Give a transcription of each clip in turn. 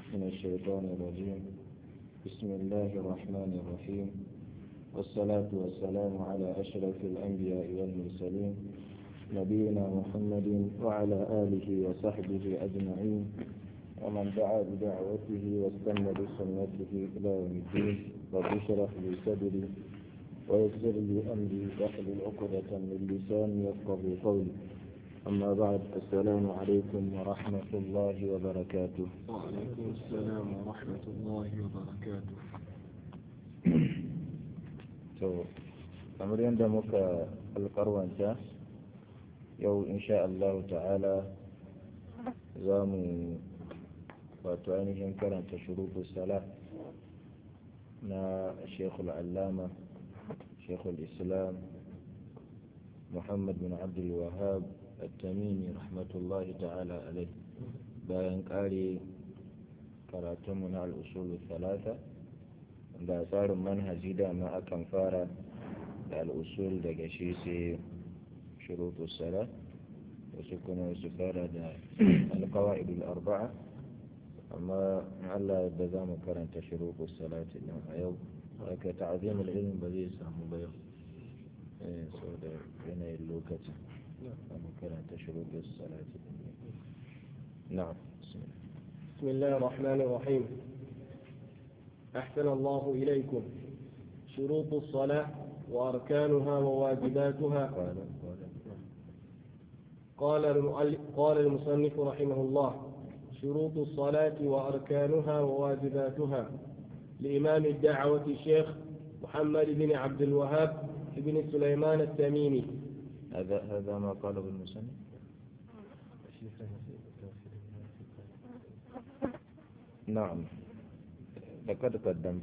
من الشيطان الرجيم بسم الله الرحمن الرحيم والصلاة والسلام على أشرف الأنبياء والمرسلين نبينا محمد وعلى آله وصحبه أجمعين ومن دعا بدعوته واستنى بسنته إلى يوم الدين رب اشرح لي صدري ويسر لي أمري واحلل عقدة من لساني يفقه قولي أما بعد السلام عليكم ورحمة الله وبركاته وعليكم السلام ورحمة الله وبركاته to kamar yadda muka alkarwanta yau insha Allah ta'ala za mu wato ainihin karanta shuruɗu sala na shekul allama shekul islam muhammad bin abdul wahab التميمي رحمة الله تعالى عليه bayan ƙare karatunmu na al'usulu talata da tsarin manhaji dama akan fara da al'usul daga shi sai shurutu sala wasu kuma su fara da alkawa'idul arba'a amma Allah da za mu karanta shurutu salati din a yau haka ta'azimul ilmi ba zai samu ba yau sau da yanayin lokacin كانت شروط الصلاة نعم بسم الله بسم الله الرحمن الرحيم أحسن الله إليكم شروط الصلاة وأركانها وواجباتها قال قال قال المؤلف قال المصنف رحمه الله شروط الصلاة وأركانها وواجباتها لإمام الدعوة الشيخ محمد بن عبد الوهاب بن سليمان التميمي هذا هذا ما قاله المصنف نعم لقد قدمت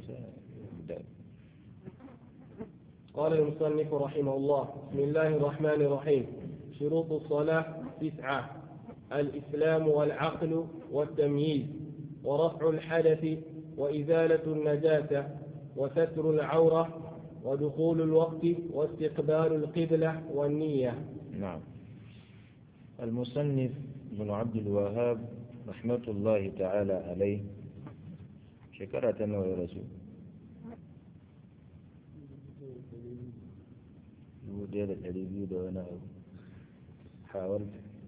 قال المصنف رحمه الله بسم الله الرحمن الرحيم شروط الصلاة تسعة الإسلام والعقل والتمييز ورفع الحدث وإزالة النجاسة وستر العورة ودخول الوقت واستقبال القبلة والنية نعم المصنف بن عبد الوهاب رحمة الله تعالى عليه شكرة يا رسول dubu da ɗari biyu da wani abu hawar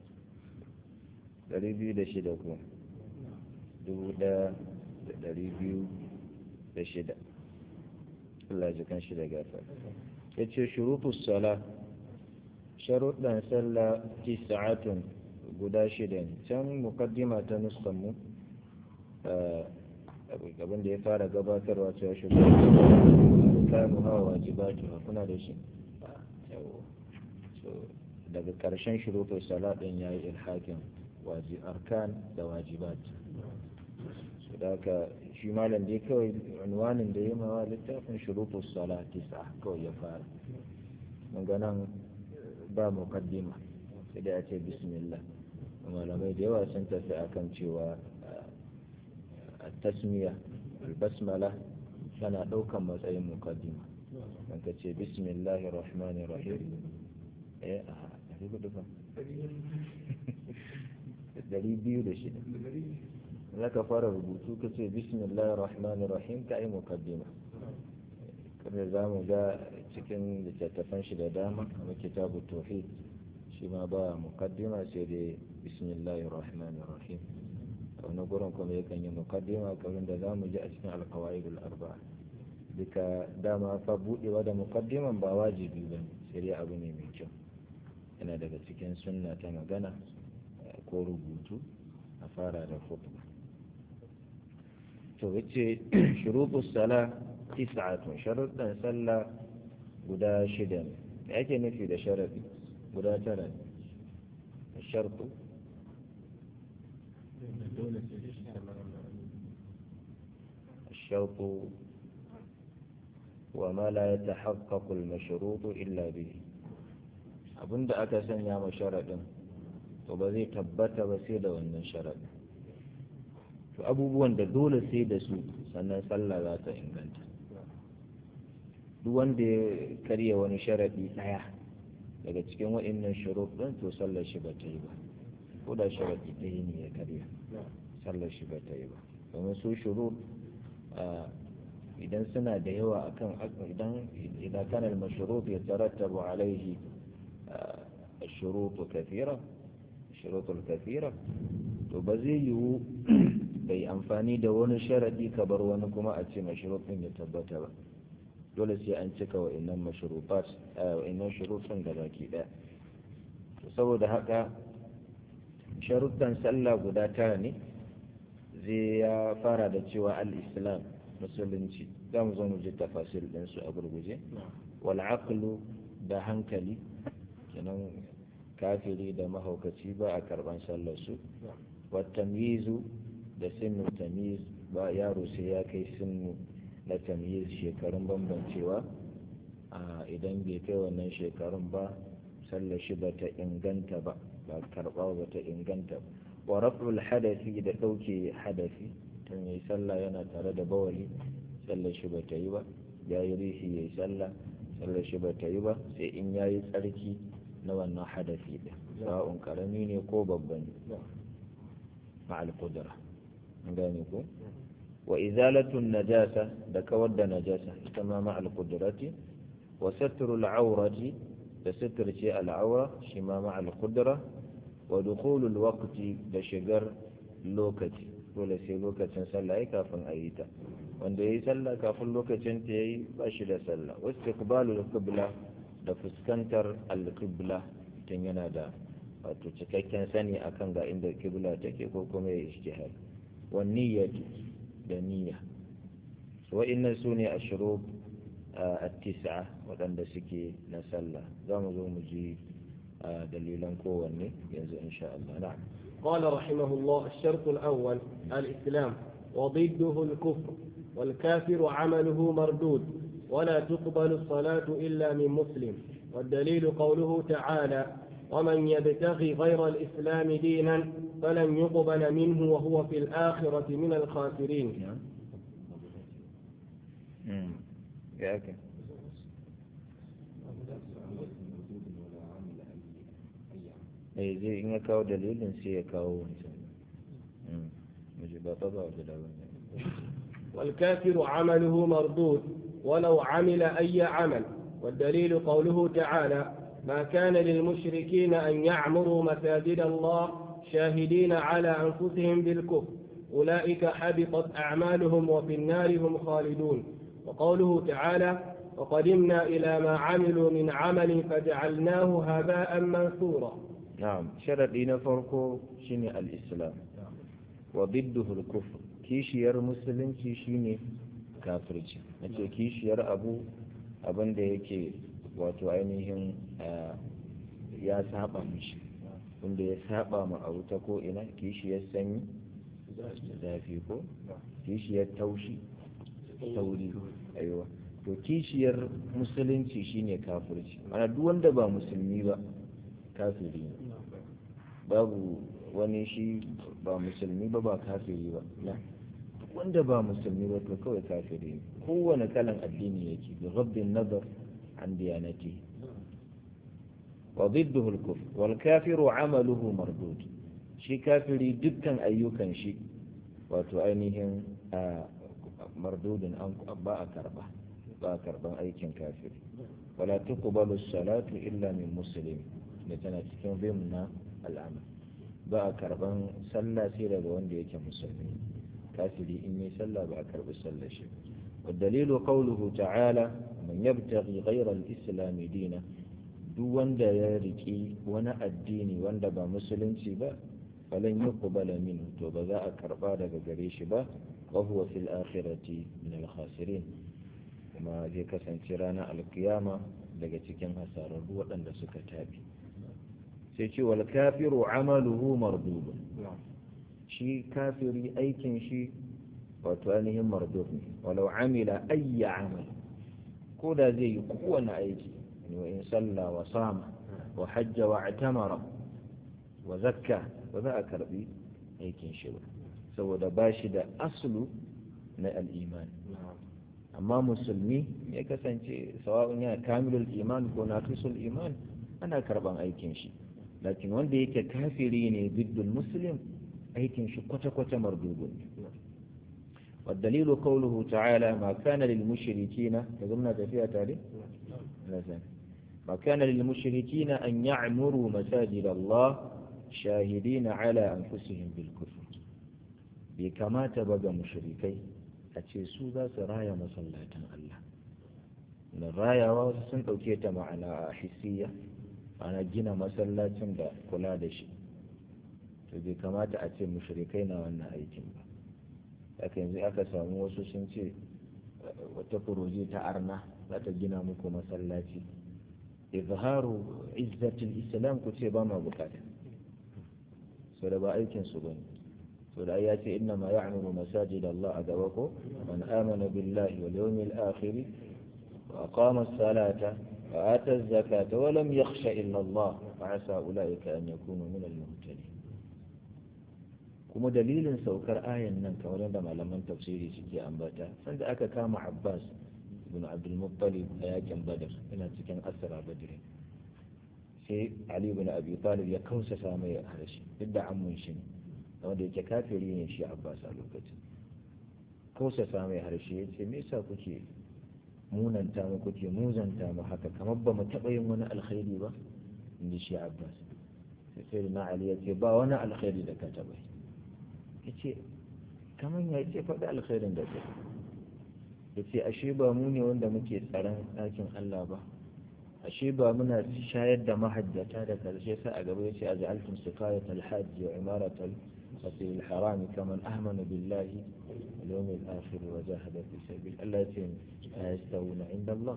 ɗari biyu da shida ko dubu ɗaya da ɗari biyu da shida Allah ji kan shi da gafar ya ce shurutus sala sharuɗan sallah tisa'atun guda shida ne can mukaddima ta nuskanmu abin da ya fara gabatarwa cewa shurutus kanu hawa wajibatu kuna da shi daga ƙarshen shurutus sala ɗin ya yi ilhakin arkan da wajibat su da shi malam dai kawai unwanin da ya mawa littafin shurutus sala tisa kawai ya fara mun ga nan ba muqaddima sai da ya ce bismillah malamai da yawa sun tafi akan cewa tasmiya albasmala tana ɗaukan matsayin muqaddima don ka ce bismillahir rahmanir rahim eh a ɗari hudu fa ɗari biyu da shida za ka fara rubutu ka ce bismillahir rahmanir rahim ka yi mukaddima kada za mu ga cikin littattafan shi da dama kamar kitabu tauhid shi ma ba mukaddima sai dai bismillahir rahmanir rahim a wani gurin kuma yakan yi mukaddima kamar da za mu ji a cikin alkawaidul arba'a duka dama fa budewa da mukaddiman ba wajibi ba sai dai abu ne mai kyau yana daga cikin sunna ta magana ko rubutu a fara da khutba to yace shurutus sala tis'atun sharuɗan sallah guda shida ne da ake nufi da sharadi guda tara ne shartu الشرط وما لا يتحقق المشروط إلا به abin da aka sanya ma sharaɗin to ba zai tabbata ba sai da wannan sharaɗin to abubuwan da dole sai da su sannan sallah za ta inganta duk wanda ya karya wani sharaɗi ɗaya daga cikin waɗannan shuruɗin to sallar shi ba ta yi ba ko da sharaɗi ɗaya ne ya karya sallar shi ba ta yi ba domin su shurut idan suna da yawa akan idan idan kana al-mashrut yatarattabu alayhi الشروط كثيرة الشروط الكثيرة to ba zai yiwu bai amfani da wani sharadi ka bar wani kuma a ce mashrutun ya tabbata ba dole sai an cika wa'annan mashrutat wa'annan shurutun da baki daya saboda haka sharuttan sallah guda tara ne zai ya fara da cewa al-islam musulunci za mu zo mu ji tafasil ɗinsu a gurguje wal aqlu da hankali kenan kafiri da mahaukaci ba a karban sallar su wa tamyizu da sinu tamyiz ba yaro sai ya kai sinu na tamyiz shekarun bambancewa idan bai kai wannan shekarun ba sallar shi ba ta inganta ba ba karba ba ta inganta ba wa raf'ul hadafi da ɗauke hadafi tun yi sallah yana tare da bawali sallar shi ba ta yi ba ya yi rishi ya yi sallah sallar shi ba ta yi ba sai in ya yi tsarki na wannan hadafi ɗin sa'un karami ne ko babba ne ma'al kudura gane ko wa izalatun najasa da kawar da najasa ita ma ma'al kudurati wa satrul aurati da sitirce al'aura shi ma ma'al kudura wa dukhulul waqti da shigar lokaci dole sai lokacin sallah ya kafin a yi ta wanda ya yi sallah kafin lokacin ta ya yi ba shi da sallah wasu ikbalul qibla da fuskantar al-qibla tun yana da wato cikakken sani akan ga inda qibla take ko kuma ya ijtihad wa niyyatu da niyya so wa'annan sune ashrub at-tis'a waɗanda suke na sallah za mu zo mu ji dalilan kowanne yanzu insha Allah na'am قال رحمه الله الشرط الأول الإسلام وضده الكفر والكافر عمله مردود ولا تقبل الصلاة إلا من مسلم والدليل قوله تعالى ومن يبتغي غير الإسلام دينا فلن يقبل منه وهو في الآخرة من الخاسرين ياك eh zai in ya kawo dalilin sai ya kawo wancan ba ta ba da والكافر عمله مردود ولو عمل أي عمل والدليل قوله تعالى ما كان للمشركين أن يعمروا مساجد الله شاهدين على أنفسهم بالكفر أولئك حبطت أعمالهم وفي النار هم خالدون وقوله تعالى وقدمنا إلى ما عملوا من عمل فجعلناه هباء منثورا نعم شرطنا فرقه شنو الإسلام وضده الكفر kishiyar musulunci shine kafirci nace kishiyar abu abin da yake wato ainihin ya saba mishi wanda ya saba ma abu ta ko ina kishiyar sanyi zafi ko kishiyar taushi tauri aiwa to kishiyar musulunci shine kafirci ana duk wanda ba musulmi ba kafiri ne babu wani shi ba musulmi ba ba kafiri ba wanda ba musulmi ba to kawai kafiri ne kowane kalan addini yake bi ghaddin nazar an diyanati wa ضده الكفر والكافر عمله مردود shi kafiri dukkan ayyukan shi wato ainihin mardudin an ba a karba ba a karban aikin kafiri wala tuqbalu salatu illa min muslim da tana cikin bimna al'amal ba a karban sallah sai daga wanda yake musulmi kafiri in yi sallah ba a karbi sallah shi والدليل قوله تعالى من يبتغي غير الإسلام دينا duk wanda ya riki wani addini wanda ba musulunci ba falan yi kubala min to ba za a karba daga gare shi ba wa huwa fil akhirati min al khasirin kuma zai kasance ranar alkiyama daga cikin hasararru waɗanda suka tabi sai ce wal kafiru amaluhu mardudun shi kafiri aikin shi wato ainihin mardud ne walau amila ayya amal ko da zai yi kowane aiki wa in salla wa sama wa hajja wa atamara wa zakka ba za a karbi aikin shi ba saboda ba shi da asulu na al'iman amma musulmi ya kasance sawa'un yana kamilul iman ko naqisul iman ana karban aikin shi lakin wanda yake kafiri ne biddul muslim aikin shi kwata-kwata mardudun والدليل قوله تعالى ما كان للمشركين تقولنا فيها تاريخ لا زال ما كان للمشركين أن يعمروا مساجد الله شاهدين على أنفسهم بالكفر بكما تبقى مشركي أتشيسوا ذا سرايا مسلاة الله من الرايا واسسن أوكيت معنا حسية أنا جينا مسلاة دا كلا دشي بكما تأتي مشركين وأنا أيتم haka yanzu aka samu wasu sun ce wata furoji ta arna za ta gina muku masallaci izharu izzatul islam ku ce ba ma bukata so da ba aikin su bane so da ya ce inna ma ya'muru masajid Allah a gaba ko man amana billahi wal yawmil akhir wa aqama as-salata wa ata az-zakata wa lam yakhsha illa Allah fa asa ulaika an yakunu min al-muhtadin kuma dalilin saukar ayan nan kamar da malaman tafsiri suke ambata sanda aka kama Abbas ibn Abdul Muttalib a yakin Badr ina cikin asra Badr sai Ali ibn Abi Talib ya kausasa mai harshe duk da ammun shi ne wanda yake kafiri ne shi Abbas a lokacin kausasa mai harshe ya ce me yasa kuke munanta mu kuke muzanta mu haka kamar ba mu taɓa yin wani alkhairi ba inda shi Abbas sai sai na Ali ya ce ba wani alkhairi da ka taɓa yi ya ce kamar ya ce faɗi alkhairin da kai ya ce ashe ba mu ne wanda muke tsaron ɗakin Allah ba ashe ba muna shayar da mahajjata da karshe sa a gaba ya ce a ja'altum siqayat alhajj wa imarat al-masjid al-haram kaman amana billahi wal yawm al-akhir wa jahada fi sabil Allah ya ce la yastawuna inda Allah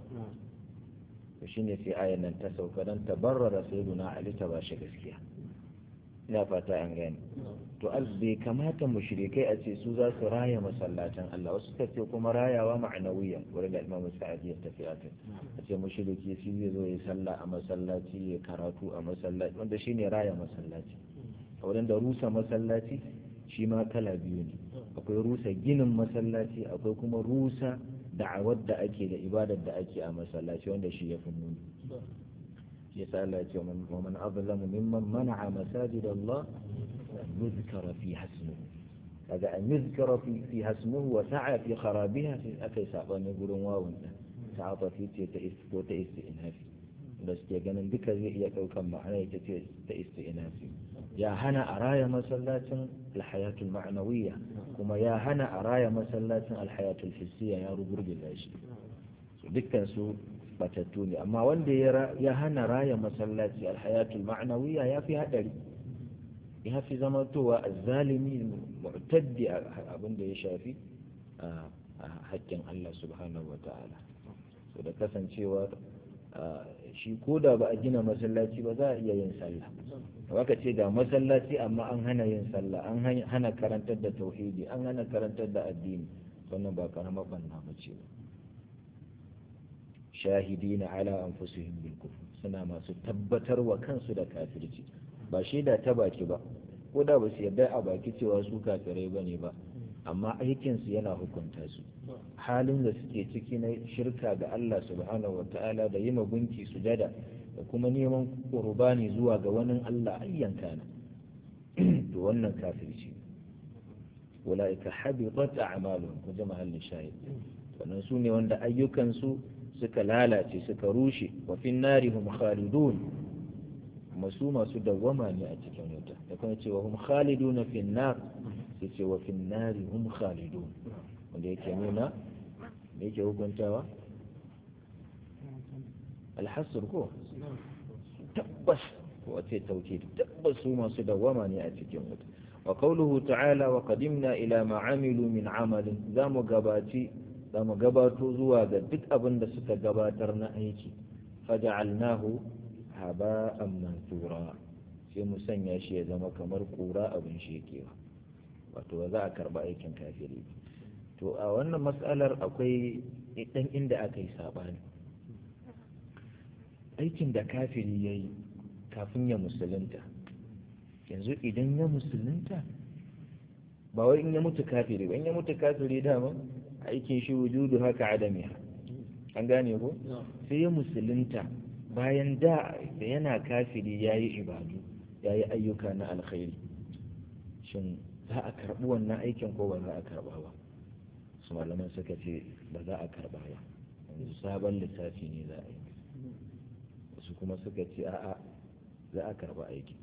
to shine sai ayan nan ta sauka dan tabarrara sayyiduna Ali ta bashi gaskiya ina fata an gane to bai kamata mushrikai a ce su za su raya masallatan Allah wasu suka ce kuma rayawa ma'anawiya wurin da Imam Sa'adi ya tafi a kai a ce mushriki shi zai zo ya sallah a masallaci ya karatu a masallaci wanda shine raya masallaci a wurin da rusa masallaci shi ma kala biyu ne akwai rusa ginin masallaci akwai kuma rusa da'awar da ake da ibadar da ake a masallaci wanda shi ya fi muni يسأل ومن أظلم ممن منع مساجد الله أن يذكر فيها اسمه هذا أن يذكر في فيها اسمه وسعى في خرابها في أكي سعبان يقولون واو تعاطى في تئس إنهافي بس جانا بك زي كم معنى تئس إنهافي يا هنا أرايا مسلات الحياة المعنوية كما يا هنا أرايا مسلات الحياة الحسية يا رب رب الله دكان سوء batattu ne amma wanda ya hana raya masallaci alhayatul ma'anawiya ya fi haɗari ya fi zamantowa azzalimi mu'taddi abin da ya shafi a haƙƙin Allah subhanahu wa ta'ala so da kasancewa shi ko da ba a gina masallaci ba za a iya yin sallah waka ce ga masallaci amma an hana yin sallah an hana karantar da tauhidi an hana karantar da addini wannan ba karamar banna ba ce ba shahidina ala anfusihim bil kufr suna masu tabbatar wa kansu da kafirci ba shaida ta baki ba ko da ba su yarda a baki cewa su kafirai bane ba amma aikin su yana hukunta su halin da suke ciki na shirka ga Allah subhanahu wataala da yima gunki sujada da kuma neman qurbani zuwa ga wani Allah ayyan kana to wannan kafirci ulaika habitat a'maluhum ko jama'al shahid wannan su ne wanda ayyukansu suka lalace suka rushe wa fin nari hum khalidun masu masu dawwama ne a cikin wuta da kuma cewa hum khalidun fin nar sai ce wa fin nari hum khalidun wanda yake nuna da yake hukuntawa alhasr ko tabbas wace tauke tabbas su masu dawwama ne a cikin wuta wa qawluhu ta'ala wa qadimna ila ma amilu min amalin zamu gabaci za mu gabato zuwa ga duk abin da suka gabatar na aiki faja'alnahu haba'an mansura sai mu sanya shi ya zama kamar kura abin shekewa wato ba za a karba aikin kafiri to a wannan matsalar akwai dan inda aka yi sabani aikin da kafiri ya yi kafin ya musulunta yanzu idan ya musulunta ba wai in ya mutu kafiri ba in ya mutu kafiri dama aikin shi wujudu haka adamiha an gane ko sai ya musulunta bayan da da yana kafiri ya yi ibadu ya yi ayyuka na alkhairi shin za a karɓi wannan aikin ko ba za a karɓa ba su malaman suka ce ba za a karba ba yanzu sabon lissafi ne za a yi wasu kuma suka ce a'a za a karba aiki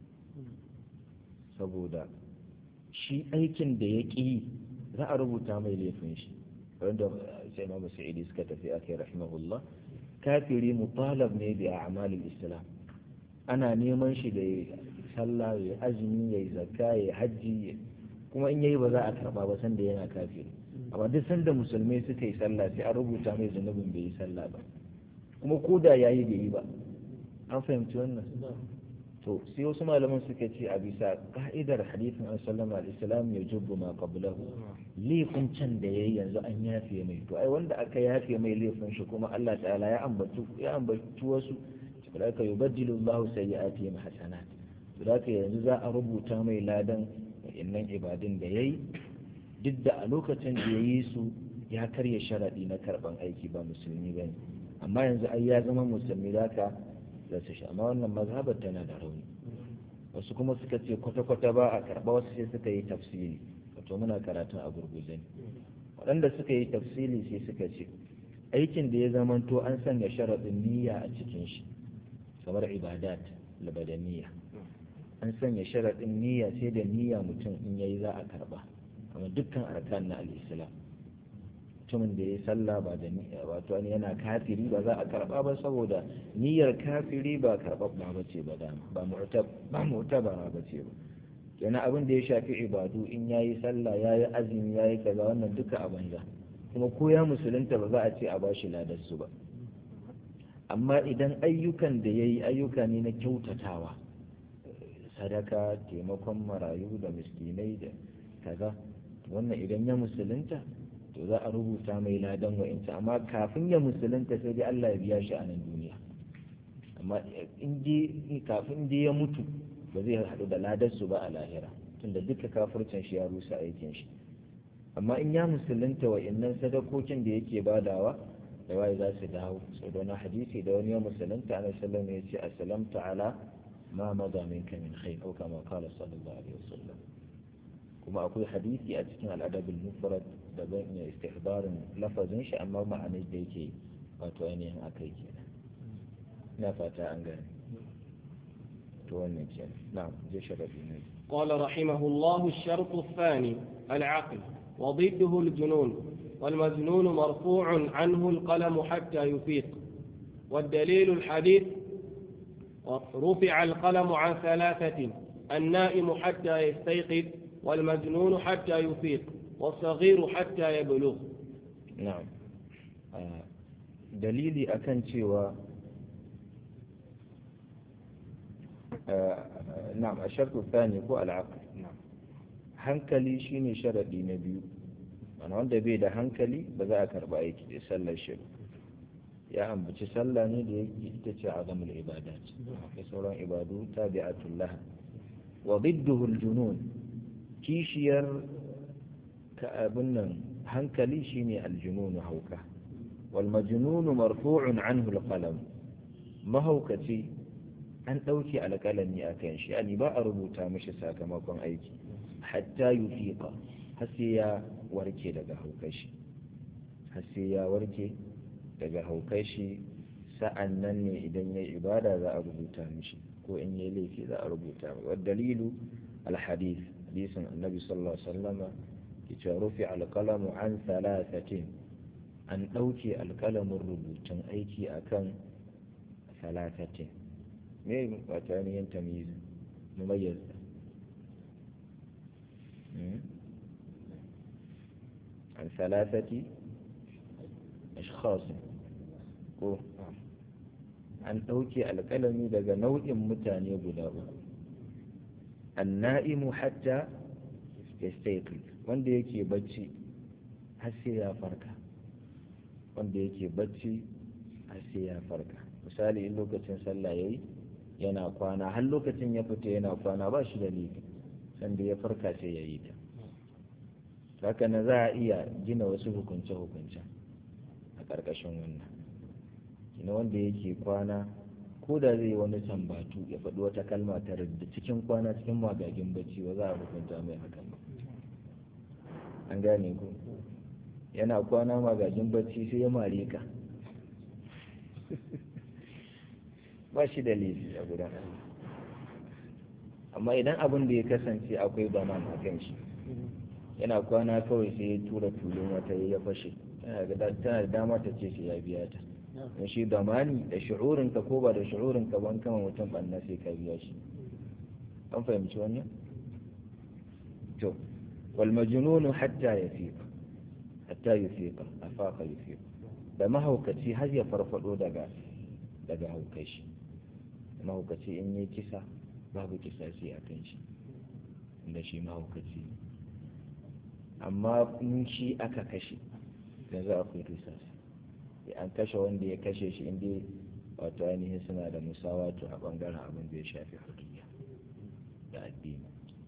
saboda shi aikin da ya ƙi za a rubuta mai laifin shi wanda sai imamu sa'idi suka tafi a kai rahimahullah kafiri mutalab ne da a'malul islam ana neman shi da sallah ya azumi ya zakka ya hajji kuma in yayi ba za a karba ba sanda yana kafiri amma duk sanda musulmai suka yi sallah sai a rubuta mai zunubin bai yi sallah ba kuma ko da yayi bai yi ba an fahimci wannan to sai wasu malaman suka ce a bisa ka'idar hadithin an sallama al-islam ya jubbu ma qablahu laifin can da yayi yanzu an yafe mai to ai wanda aka yafe mai laifin shi kuma Allah ta'ala ya ambatu ya ambatu wasu saboda yubaddilu Allahu sayyi'atihim hasanat to da yanzu za a rubuta mai ladan innan ibadun da yayi duk da a lokacin da yayi su ya karya sharadi na karban aiki ba musulmi bane amma yanzu ai ya zama musulmi zaka za su sha amma wannan mazhabar tana da rauni wasu kuma suka ce kwata-kwata ba a karɓa wasu sai suka yi tafsiri wato muna karatun a gurguje ne waɗanda suka yi tafsiri sai suka ce aikin da ya zamanto an sanya sharaɗin niyya a cikin shi kamar ibadat labadaniya an sanya sharaɗin niyya sai da niyya mutum in yayi za a karɓa kamar dukkan arkan na al-islam mutumin da ya yi sallah ba da niyya wato wani yana kafiri ba za a karba ba saboda niyyar kafiri ba karɓaɓɓa ba ce ba dama ba mu'tabara ba ce ba kenan abin da ya shafi ibadu in ya yi sallah ya yi azumi ya yi kaza wannan duka a banza kuma ko ya musulunta ba za a ce a ba shi ladarsu ba amma idan ayyukan da ya yi ayyuka ne na kyautatawa sadaka taimakon marayu da miskinai da kaza wannan idan ya musulunta to za a rubuta mai ladan wa'inta amma kafin ya musulunta sai dai Allah ya biya shi a nan duniya amma in je kafin je ya mutu ba zai haɗu da ladar su ba a lahira tunda duka kafircin shi ya rusa aikin shi amma in ya musulunta wa'innan sadakokin da yake badawa da waye za su dawo sau da wani hadisi da wani ya musulunta ana sallam ya ce assalamta ala ma maza minka min khair au kama qala sallallahu alaihi wasallam kuma akwai hadisi a cikin al'adabul mufrad da ban iya istihbarin lafazin shi amma ma'anar da yake wato ainihin akai kenan ina fata an gane to wannan kenan na'am je sharafi ne قال رحمه الله الشرط الثاني العقل وضده الجنون والمجنون مرفوع عنه القلم حتى يفيق والدليل الحديث رفع القلم عن ثلاثة النائم حتى يستيقظ والمجنون حتى يفيق والصغير حتى يبلغ na'am dalili akan cewa na'am a shartu thani ko al'aql hankali shine sharadi na biyu mana wanda bai da hankali ba za a karba aiki da sallar shi ya ambaci sallah ne da yake ita ce azamul ibadat da sauran ibadu tabi'atul laha wa ضده الجنون kishiyar ka abin nan hankali shine aljununu hauka wal majnunu marfu'un anhu alqalam mahaukaci an dauke alqalami akan shi ani ba a rubuta mishi sakamakon aiki hatta yufiqa har sai ya warke daga haukar shi har sai ya warke daga haukar shi sa'an nan ne idan ya ibada za a rubuta mishi ko in ya laifi za a rubuta wa dalilu alhadith hadisin annabi sallallahu alaihi wasallama ke rufi alkalamu an salasatin an ɗauke alkalamin rubutun aiki akan salasatin me ba ta yin tamizi mumayyaz an salasati ashkhas ko an ɗauke alkalami daga nau'in mutane guda uku anna'imu hatta yastayqi wanda yake bacci har sai ya farka wanda yake bacci har sai ya farka misali in lokacin sallah yayi yana kwana har lokacin ya fita yana kwana ba shi da laifi sanda ya farka sai ya yi ta haka na za a iya gina wasu hukunce-hukunce a ƙarƙashin wannan ina wanda yake kwana ko da zai wani tambatu ya faɗi wata kalma ta da cikin kwana cikin magagin bacci ba za a hukunta mai hakan ba an gane ku yana kwana magajin bacci sai ya mare ka ba shi da laifi a gudan amma idan abin da ya kasance akwai baman a kan shi yana kwana kawai sai ya tura tulun wata ya fashe tana da dama ta ce shi ya biya ta don shi damani da shi'urinka ko ba da shi'urinka ban kama mutum banna sai ka biya shi an fahimci wannan to wal majnunu hatta yafiq hatta yufiqa afaqa yufiq da mahaukaci har ya farfado daga daga haukai shi mahaukaci in yi kisa babu kisasi a kan shi inda shi mahaukaci amma in shi aka kashe yanzu akwai kisasi an kashe wanda ya kashe shi inda wato ainihin suna da musawatu a bangaren abin da ya shafi hudiyya da addini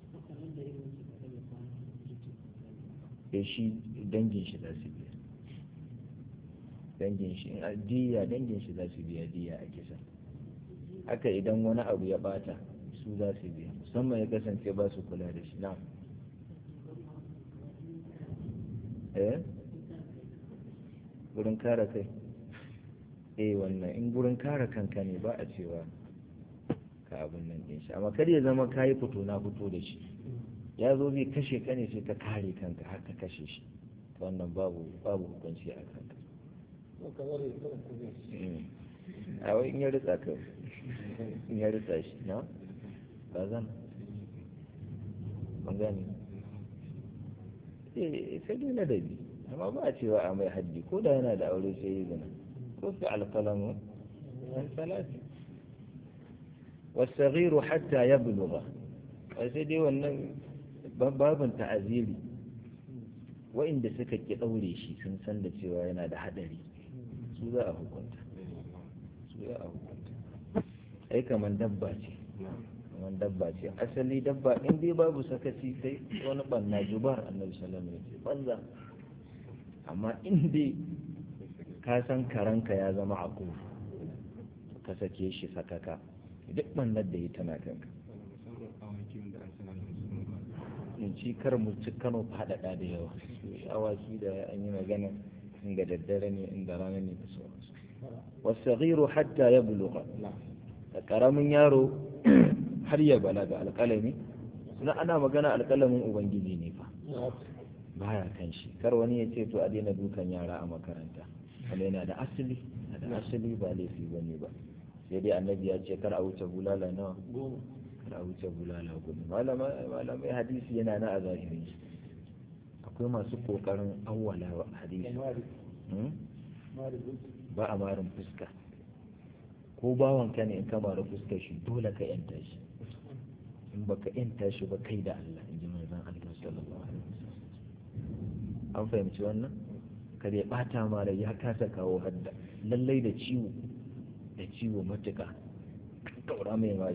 ya shi dangin shi za su biya dangin shi in diya dangin shi za su biya diya a kisa haka idan wani abu ya bata su za su biya musamman ya kasance ba su kula da shi na eh gurin kare kai eh wannan in gurin kare kanka ne ba a cewa ka abin nan din shi amma kar ya zama kayi fito na fito da shi ya zo zai kashe ka ne sai ka kare kanka har ka kashe shi wannan babu babu hukunci a kanka a wai in ya ritsa ka in ya ritsa shi na ba zan ban gani eh sai dai ladabi amma ba a cewa a mai haddi ko da yana da aure sai yi zina ko fi alkalamu an salati والصغير حتى يبلغ sai dai wannan babin ta'aziri wa'inda suka ki ɗaure shi sun san da cewa yana da haɗari su za a hukunta su za a hukunta ai kamar dabba ce kamar dabba ce asali dabba in dai babu sakaci sai wani ɓanna jubar annabi sallallahu alaihi wasallam banza amma in dai ka san karanka ya zama a ka sake shi sakaka duk ɓannar da ya tana kanka in ci kar mu ci kano faɗaɗa da yawa awaki da an yi magana inda daddare ne inda rana ne da sauransu wasaghiru hatta ya buluga da karamin yaro har ya balaga alƙalami na ana magana alƙalamin ubangiji ne fa baya kan shi kar wani ya ce to a daina dukan yara a makaranta wanda yana da asali da asali ba laifi bane ba sai dai annabi ya ce kar a wuce bulala nawa kar a wuce bulala gudu malamai hadisi yana na a zahirin shi akwai masu kokarin awwala hadisi ba a marin fuska ko bawan ka ne in ka mara fuskar shi dole ka yanta shi in baka yanta shi ba kai da Allah in ji manzon Allah sallallahu alaihi wasallam an fahimci wannan kar ya bata mara ya kasa kawo hadda lallai da ciwo da ciwo matuka kaura mai mari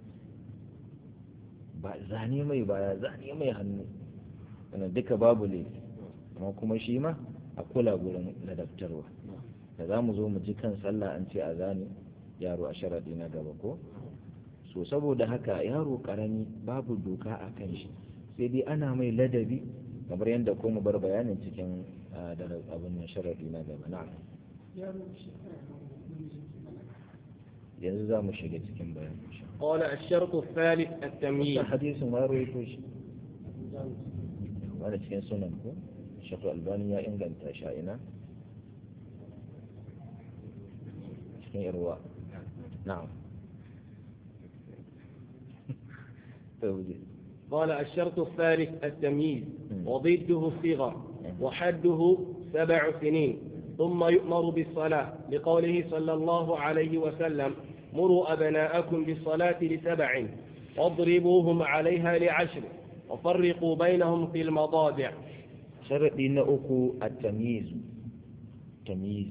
ba zane mai baya zane mai hannu wannan duka babu laifi amma kuma shi ma a kula gurin ladabtarwa da za mu zo mu ji kan sallah an ce a zane yaro a sharaɗi na gaba ko so saboda haka yaro ƙarami babu doka a kan shi sai dai ana mai ladabi kamar yadda ko mu bar bayanin cikin da abin nan sharaɗi na gaba na'am yanzu za mu shiga cikin bayanin قال الشرط الثالث التمييز حديث ما رويتوش وانا cikin sunan ko Sheikh Albani ya inganta sha'ina cikin irwa na'am قال الشرط الثالث التمييز وضده الصغر وحده سبع سنين ثم يؤمر بالصلاة لقوله صلى الله عليه وسلم مروا أبناءكم بالصلاة لسبع واضربوهم عليها لعشر وفرقوا بينهم في المضاجع شرطي نأكو التمييز تمييز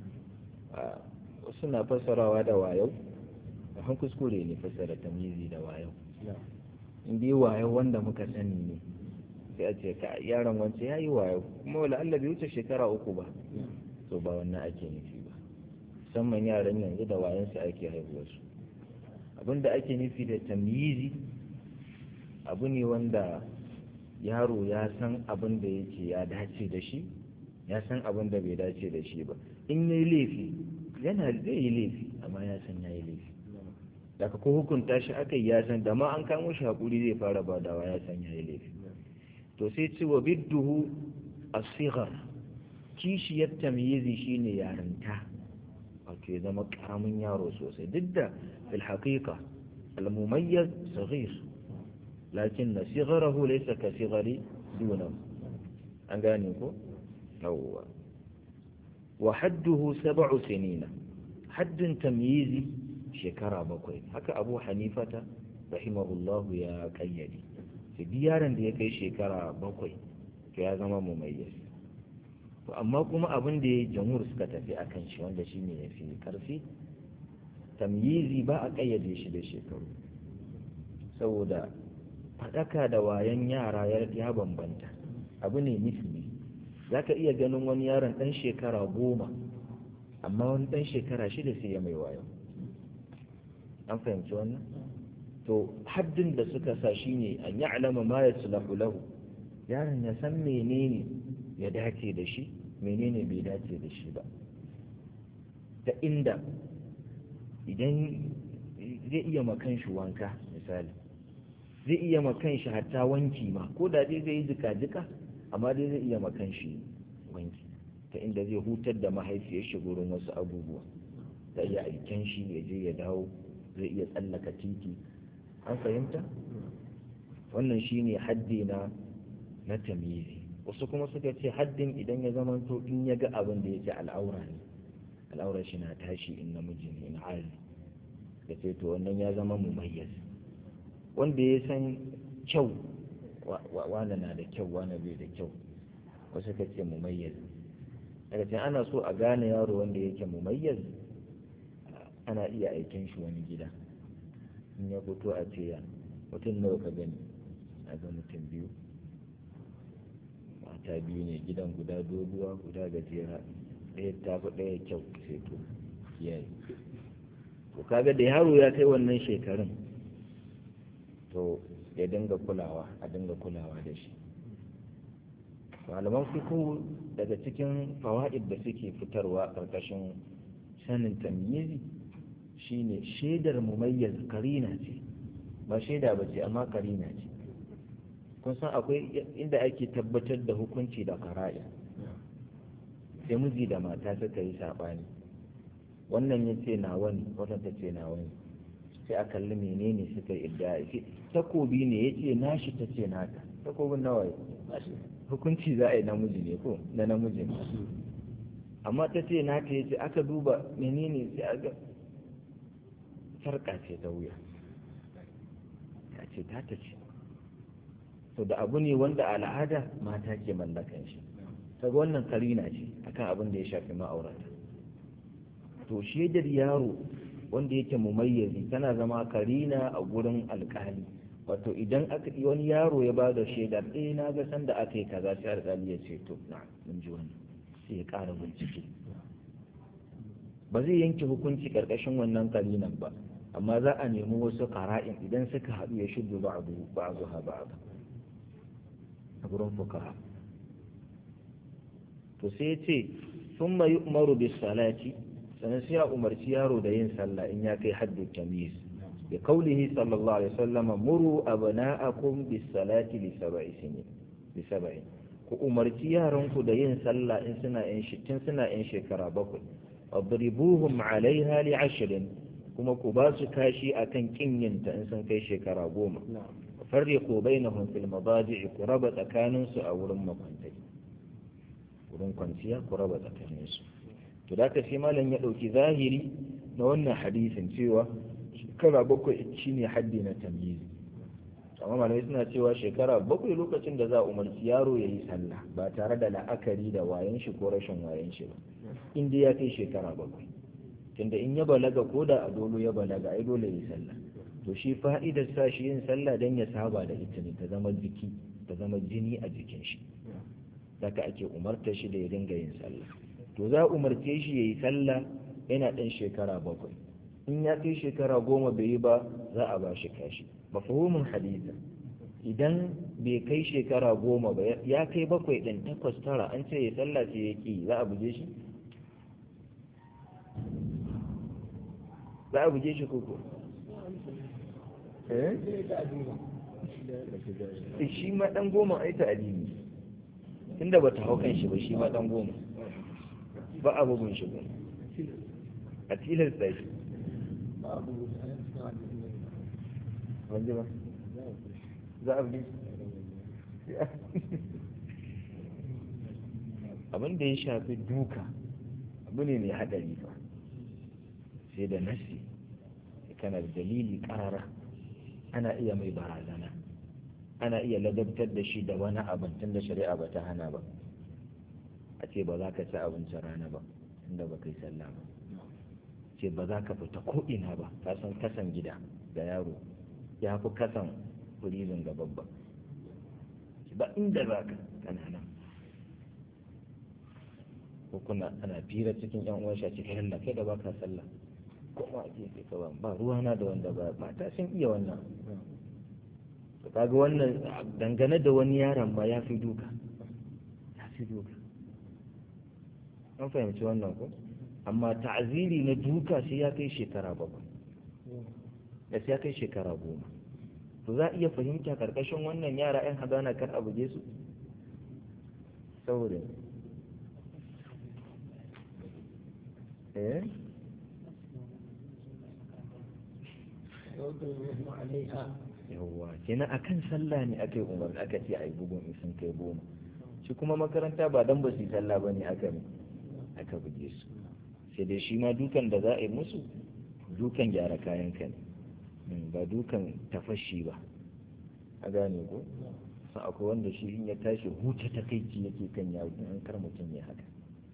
suna fassarawa da wayo a kuskure ne fassara tamyizi da wayo in dai wayo wanda muka sani ne sai a ce ka yaron wance ya yi wayo kuma wala Allah bai wuce shekara uku ba to ba wannan ake nufi ba musamman yaran yanzu da wayansu ake haihuwarsu abinda ake nufi da tamyizi abu ne wanda yaro ya san abin da yake ya dace da shi ya san abin da bai dace da shi ba in yayi laifi yana zai yi laifi amma ya san yayi laifi daga ko hukunta shi aka ya san da ma an kamo shi hakuri zai fara badawa ya san yayi laifi to sai ce wa bidduhu as-sighar kishiyar tamyizi shine yarinta wato ya zama karamin yaro sosai duk da fil haqiqa al-mumayyiz saghir lakin sigharahu laysa ka sighari dunahu an gane ko yawwa wa hadduhu sab'u sinina haddin tamyizi shekara bakwai haka abu hanifata rahimahullahu ya kayyade sai yaron da ya kai shekara bakwai to ya zama mumayyiz to amma kuma abin da ya jamhur suka tafi akan shi wanda shine ya fi karfi tamyizi ba a kayyade shi da shekaru saboda faɗaka da wayan yara ya bambanta abu ne nisbi za ka iya ganin wani yaron ɗan shekara goma amma wani ɗan shekara shida sai ya mai wayo an fahimci wannan to haddin da suka sa shi ne an yi alama ma ya lahu yaron ya san menene ya dace da shi menene bai dace da shi ba ta inda idan zai iya makan shi wanka misali zai iya makan shi hatta wanki ma ko da dai zai yi jika-jika amma dai zai iya makan shi wanki ta inda zai hutar da mahaifiyar shi gurin wasu abubuwa ta iya aiken shi ya je ya dawo zai iya tsallaka titi an fahimta wannan shine haddi na na tamizi wasu kuma suka ce haddin idan ya zama to in ya ga abin da yake al'aura ne al'aura shi na tashi in namiji ne in hali da ce to wannan ya zama mumayyaz wanda ya san kyau wane na da kyau wane bai da kyau wasu ka ce mumayyaz daga can ana so a gane yaro wanda yake mumayyaz ana iya aikin shi wani gida in ya fito a ce ya mutum nawa ka gani a ga mutum biyu mata biyu ne gidan guda doguwa guda gajera ɗaya tafi ɗaya kyau sai to yayi to kaga da yaro ya kai wannan shekarun to ya dinga kulawa a dinga kulawa da shi malaman fiqh daga cikin fawaid da suke fitarwa karkashin sanin tamyizi shine shaidar mumayyiz karina ce ba shaida ba ce amma karina ce kun san akwai inda ake tabbatar da hukunci da kara'i sai miji da mata suka yi saɓani wannan ya ce na wani wannan ta ce na wani sai a kalli menene suka yi idda takobi ne ya ce nashi ta ce nata takobin nawa hukunci za a yi namiji ne ko na namiji ne amma ta ce nata ya ce aka duba menene sai aka sarƙa ce ta wuya ya ce ta ta ce to da abu ne wanda al'ada mata ke mallakan shi ta wannan karina ce akan abin da ya shafi ma'aurata to shaidar yaro wanda yake mumayyazi tana zama karina a gurin alkali wato idan aka wani yaro ya bada shaidar eh na ga sanda aka yi kaza sai alkali ya ce to na mun ji wannan sai ya ƙara bincike ba zai yanke hukunci karkashin wannan karinan ba amma za a nemi wasu qara'in idan suka haɗu ya shuddu ba'du ba'daha ba'd a gurin fuqaha to sai ya ce thumma yu'maru bis salati sannan sai a umarci yaro da yin sallah in ya kai haddu tamyiz bi qawlihi sallallahu alaihi wasallam muru abna'akum bis salati li sab'i sinin li sab'i ku umarci yaranku da yin sallah in suna yan tun suna yan shekara bakwai adribuhum alaiha li ashrin kuma ku ba su kashi akan kinyinta in sun kai shekara goma farriqu bainahum fil madaji' ku raba tsakaninsu a wurin makwantai wurin kwanciya ku raba tsakaninsu to da ka sai malam ya ɗauki zahiri na wannan hadisin cewa shekara bakwai shi ne haddi na tamyizi amma malamai suna cewa shekara bakwai lokacin da za a umarci yaro ya yi sallah ba tare da la'akari da wayan shi ko rashin wayan shi ba in dai ya kai shekara bakwai tunda in ya balaga ko da a dolo ya balaga ai dole ya yi sallah to shi fa'idar sa shi yin sallah dan ya saba da ita ne ta zama jiki ta zama jini a jikin shi daga ake umarta shi da ya dinga yin sallah to za a umarce shi ya yi sallah yana ɗan shekara bakwai in ya kai shekara goma bai yi ba za a ba shi kashi mafahimin hadisa idan bai kai shekara goma ba ya kai bakwai ɗin takwas tara an ce ya sallah sai ya ƙi za a buje shi za a buje shi koko eh shi ma ɗan goma ai ta'adili tunda ba ta hau kan shi ba shi ma ɗan goma ba a bugun shi ba a tilasta shi wanda ba za a bi abin da ya shafi duka abu ne mai haɗari fa sai da nasi kana da dalili ƙarara ana iya mai barazana ana iya ladabtar da shi da wani abin tun da shari'a ba ta hana ba a ce ba za ka ci abincin rana ba tunda ba kai sallah ba ce ba za ka fita ko'ina ba ka san kasan gida da yaro ya fi kasan firizin ga babba ba inda za ka kanana ko kuna ana fira cikin yan uwan shi a cikin Allah kai da ba ka sallah ko ma a gefe ka ba ba ruwana da wanda ba ba ta sun iya wannan to kaga wannan dangane da wani yaron ma ya fi duka ya fi duka an fahimci wannan ko amma ta'aziri na duka sai ya kai shekara bakwai da sai ya kai shekara goma to za a iya fahimta karkashin wannan yara 'yan hadana kar a buge su saboda eh yawwa kenan akan sallah ne aka yi umarni aka ce a yi bugun in sun kai goma shi kuma makaranta ba dan ba su yi sallah ba ne aka ne aka buge su sai dai shi ma dukan da za a yi musu dukan gyara kayan ka ne ba dukan tafashi ba a gane ko sun akwai wanda shi in ya tashi huce ta kai ci yake kan yaro in kar mutum ya haka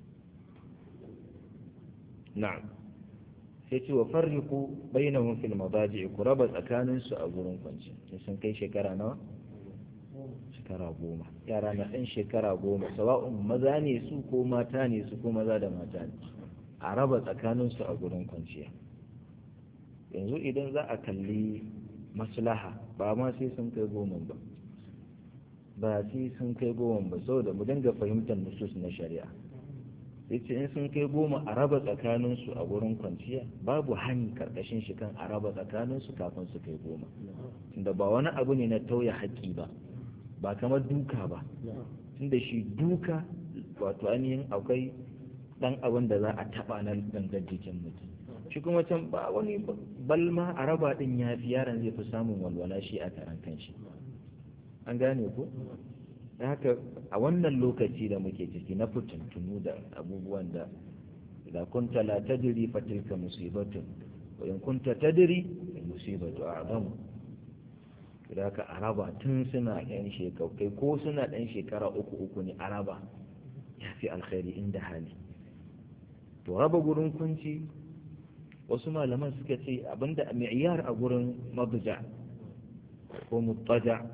na'am sai ce wa farriku bainahum fil madaji ku raba tsakanin su a gurin kwanci sun kai shekara nawa shekara goma yara na ɗan shekara goma sawa'un maza ne su ko mata ne su ko maza da mata ne a raba tsakanin su a gurin kwanciya yanzu idan za a kalli maslaha ba ma sai sun kai goma ba ba sai sun kai goma ba saboda mu dinga fahimtar nusus na shari'a yace in sun kai goma a raba tsakaninsu a wurin kwanciya babu hani karkashin shi kan a raba tsakaninsu kafin su kai goma tunda ba wani abu ne na tauye haƙƙi ba ba kamar duka ba tunda shi duka wato ainihin akwai ɗan abin da za a taɓa na gangar jikin mutum shi kuma can ba wani balma a raba ɗin ya fi yaron zai fi samun walwala shi a karan kanshi an gane ko da haka a wannan lokaci da muke ciki na fitintunu da abubuwan da da kunta la tadri fa tilka musibatun wa in kunta tadri musibatu a'zamu da haka araba tun suna yan shekau kai ko suna dan shekara uku uku ne araba ya fi alkhairi inda hali to raba gurin kunci wasu malaman suka ce abinda mi'yar a gurin mabja ko mutaja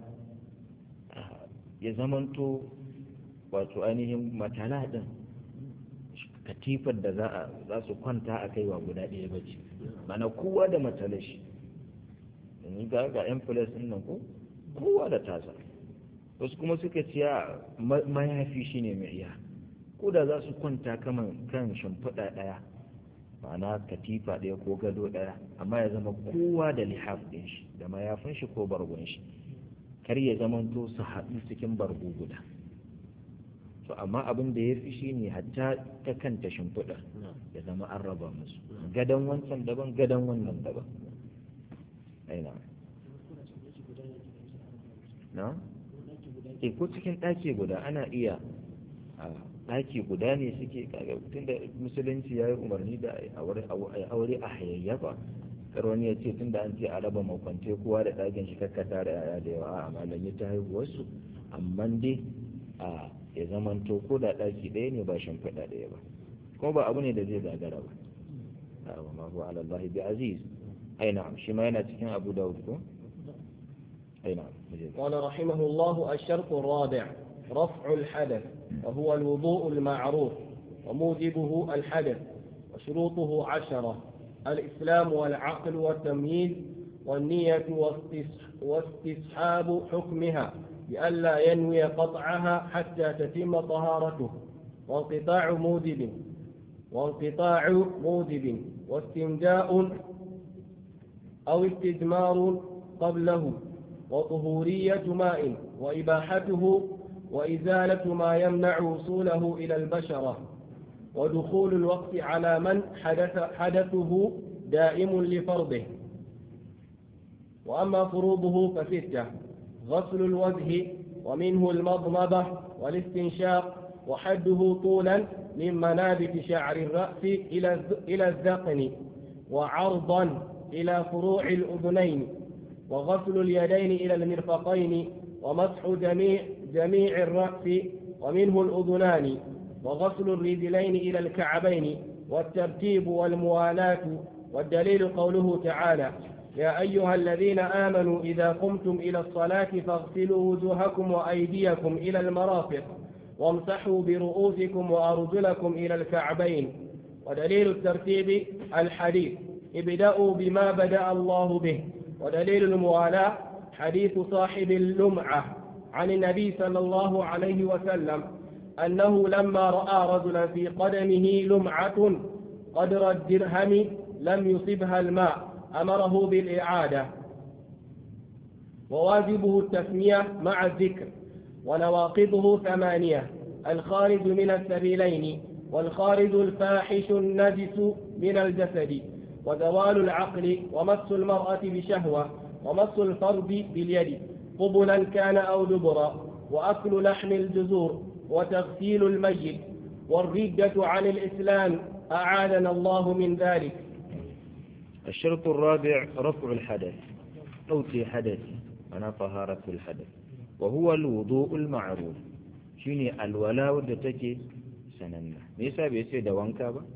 ya zamanto wato ainihin matala ɗin katifar da za su kwanta a kaiwa guda ɗaya ba ce mana kowa da matala shi yanzu ga ga yan filas ɗin nan ko kowa da tasa wasu kuma suka ce mayafi shi ne mai iya ko da za su kwanta kaman kan shimfiɗa ɗaya ma'ana katifa ɗaya ko gado ɗaya amma ya zama kowa da lihaf ɗin shi da mayafin shi ko bargon shi kar ya zamanto su haɗu cikin bargo guda to amma abin da ya fi shi ne hatta ta kanta shimfiɗa ya zama an raba musu gadon wancan daban gadon wannan daban aina na? e ko cikin ɗaki guda ana iya a ɗaki guda ne suke tun da musulunci ya yi umarni da aure a hayayyafa kar wani ya ce tun da an ce a raba makwance kowa da ɗakin shi kakkata da yaya da yawa a malam ya ta haihuwarsu amma dai a ya zamanto ko da ɗaki ɗaya ne ba shimfiɗa ɗaya ba kuma ba abu ne da zai gagara ba a wa ma huwa ala Allah bi aziz ai na'am shi ma yana cikin Abu Dawud ko ai na'am قال رحمه الله الشرط الرابع رفع الحدث وهو الوضوء المعروف وموجبه الحدث وشروطه عشرة الإسلام والعقل والتمييز والنية واستصحاب حكمها لئلا ينوي قطعها حتى تتم طهارته وانقطاع موجب وانقطاع موجب واستنجاء أو استجمار قبله وطهورية ماء وإباحته وإزالة ما يمنع وصوله إلى البشرة ودخول الوقت على من حدث حدثه دائم لفرضه وأما فروضه فستة غسل الوجه ومنه المضمضة والاستنشاق وحده طولا من منابت شعر الرأس إلى إلى الذقن وعرضا إلى فروع الأذنين وغسل اليدين إلى المرفقين ومسح جميع جميع الرأس ومنه الأذنان وغسل الرجلين إلى الكعبين والترتيب والموالاة والدليل قوله تعالى يا أيها الذين آمنوا إذا قمتم إلى الصلاة فاغسلوا وجوهكم وأيديكم إلى المرافق وامسحوا برؤوسكم وأرجلكم إلى الكعبين ودليل الترتيب الحديث ابدأوا بما بدأ الله به ودليل الموالاة حديث صاحب اللمعة عن النبي صلى الله عليه وسلم أنه لما رأى رجلا في قدمه لمعة قدر الدرهم لم يصبها الماء أمره بالإعادة وواجبه التسمية مع الذكر ونواقضه ثمانية الخارج من السبيلين والخارج الفاحش النجس من الجسد وزوال العقل ومس المرأة بشهوة ومس الفرد باليد قبلا كان أو دبرا وأكل لحم الجزور وتغسيل الميت والردة عن الإسلام أعاذنا الله من ذلك الشرط الرابع رفع الحدث ɗauke hadasi ana taharatul hadath wa huwa alwudu'ul ma'ruf shine alwala wadda take sananna me yasa bai ce da wanka ba